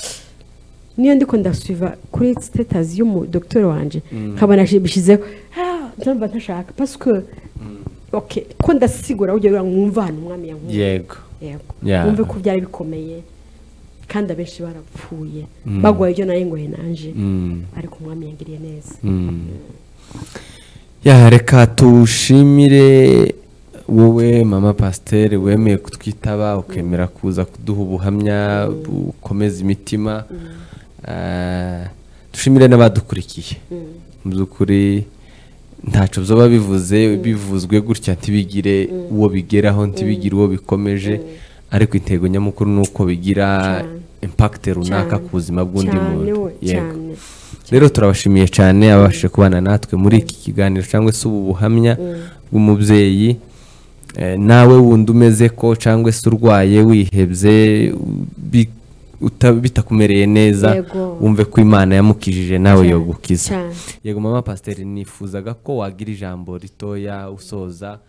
S2: niyo ndiko ndasuiva kuri status y'umu docteur wanje nkabona bishizeho ah ndumva ntashaka parce que okay ko ndasigura ugiye ura mwumva hano umwami yankuye
S1: yego
S2: yego
S1: Yeah.
S2: mwumve ko byari bikomeye kandi abenshi barapfuye bagwaye ibyo nayo ngoye nanje
S1: Mm.
S2: ariko umwami yangiriye neza
S1: ya reka tuwushimire wowe mama pasiteri wemeye kutwitaba ukemera kuza kuduha ubuhamya bukomeza imitima Ah, dushimire n'abadukurikiye mu by'ukuri ntacyo byaba bivuze bivuzwe gutya ntibigire uwo bigeraho ntibigire uwo bikomeje ariko intego nyamukuru ni uko bigira
S2: Cyane.
S1: impakite runaka ku buzima bw'undi
S2: cyane
S1: muntu Yego.
S2: we cyane
S1: rero turabashimiye cyane ababashije kubana natwe muri iki kiganiro cyangwa se ubu buhamya bw'umubyeyi Eh, nawe wundi umeze ko cyangwa se urwaye wihebye bi- uta- bitakumereye neza
S2: Yego.
S1: wumve ko imana yamukijije nawe
S2: Cyane,
S1: yogukiza
S2: cyane.
S1: yego mama pasiteri nifuzaga ko wagira ijambo ritoya usoza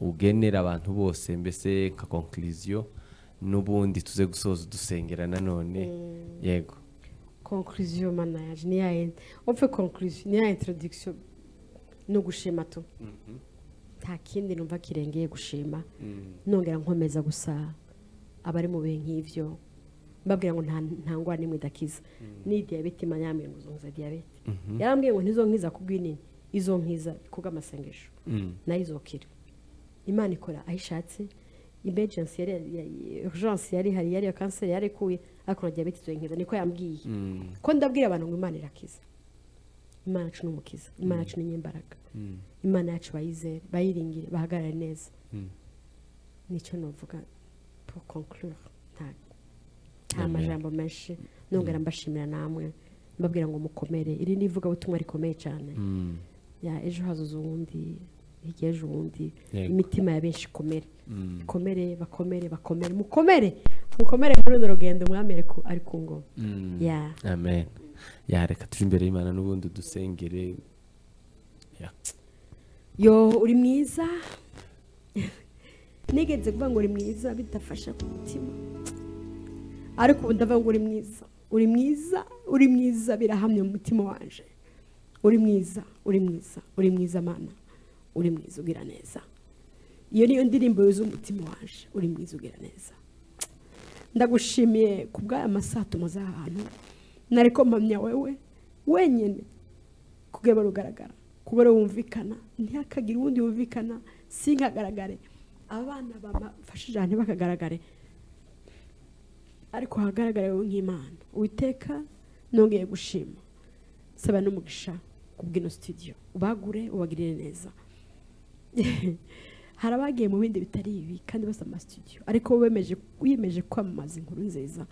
S1: ugenera abantu bose mbese nka konkiriziyo n'ubundi tuze gusoza dusengera nanone yego
S2: conclusion mana yaje ni ya en- upfe conclusion ni ya introduction no gushima tu nta kindi numva kirengeye gushima nongera nkomeza gusa abari mu bihe nk'ivyo mbabwira ngo nta nta ngwara n'imwe idakiza ni diyabete imana yambwira ngo uzonkiza diyabete yarambwiye ngo ntizonkiza kubw'inini izonkiza kubw'amasengesho nayo izokira imana ikora aho ishatse emergency yari ya- ya- urgence yari hari yari iyo kanseri yari ikuye ariko na diyabete izonkiza niko yambwiye ko ndabwira abantu ngo imana irakiza imana yacu ni umukiza imana yacu ni nyimbaraga imana yacu bayizere bayiringire bahagarare neza nicyo navuga pour conclure nta nta majambo menshi nongera mbashimira namwe mbabwira ngo mukomere iri ni ivugabutumwa rikomeye cyane ya ejo hazoza uwundi hirya ejo uwundi
S1: Yego.
S2: imitima ya benshi ikomere ikomere bakomere bakomere mukomere mukomere muri urwo rugendo umwami ari ku- ari ku ngoma ya
S1: amen ya reka tujye imbere y'imana n'ubundi dusengere Ya.
S2: yo uri mwiza nigenze kuvuga ngo uri mwiza bidafasha ku mutima ariko ubu ndavuga ngo uri mwiza uri mwiza uri mwiza birahamye mu mutima wanje uri mwiza uri mwiza uri mwiza mana uri mwiza ugira neza iyo niyo ndirimbo yuzuye umutima waje uri mwiza ugira neza ndagushimiye ku bw'aya masaha tumaze aha hantu nari mpamya wewe wenyine kugeba rugaragara kubera wumvikana ntihakagire uwundi wumvikana sinkagaragare abana bamafashije ahantu bakagaragare ariko hagaragare wowe nk'imana witeka nongeye gushima saba n'umugisha ku bw'ino studio ubagure ubagirire neza hari abagiye mu bindi bitari ibi kandi basa amasitudiyo ariko wemeje wiyemeje kwamamaza inkuru nziza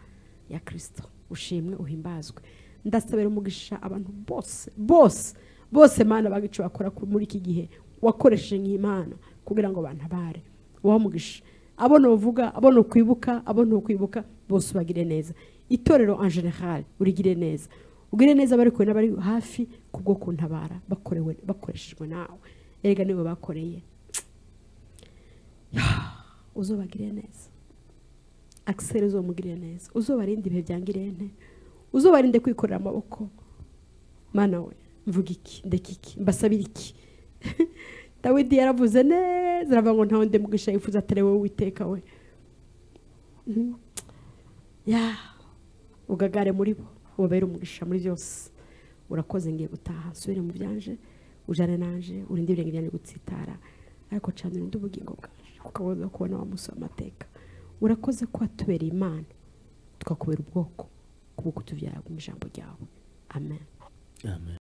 S2: ya kirisito ushimwe uhimbazwe ndasabira umugisha abantu bose bose bose mana bagice bakora ku- muri iki gihe wakoresheje nk'imana kugira ngo bantabare ubahe umugisha abo ntuvuga abo ntukwibuka abo ntukwibuka bose ubagire neza itorero en general urigire neza ugire neza abari kure n'abari hafi kubwo kuntabara bakorewe bakoreshejwe nawe erega niwe bakoreye uzobagire neza akiseri uzomugirire neza uzobarinde ibihe byangire nte uzobarinde kwikorera amaboko mana we mvuga iki ndeka iki mbasabire iki dawidi yaravuze neza aravuga ngo ntawe mugisha yifuza atari wowe witeka we Mhm. ya ugagare muri bo ubabere umugisha muri byose urakoze ngiye gutaha nsubire mu byanje ujane nanje urinde ibirenge byanjye gutsitara ariko canira undi ubugingo bwaje kuko woza kubona wa musi w'amateka urakoze ko watubereye imana tukakubera ubwoko kubwo kutuvyara mu ijambo ryawe amen
S1: amen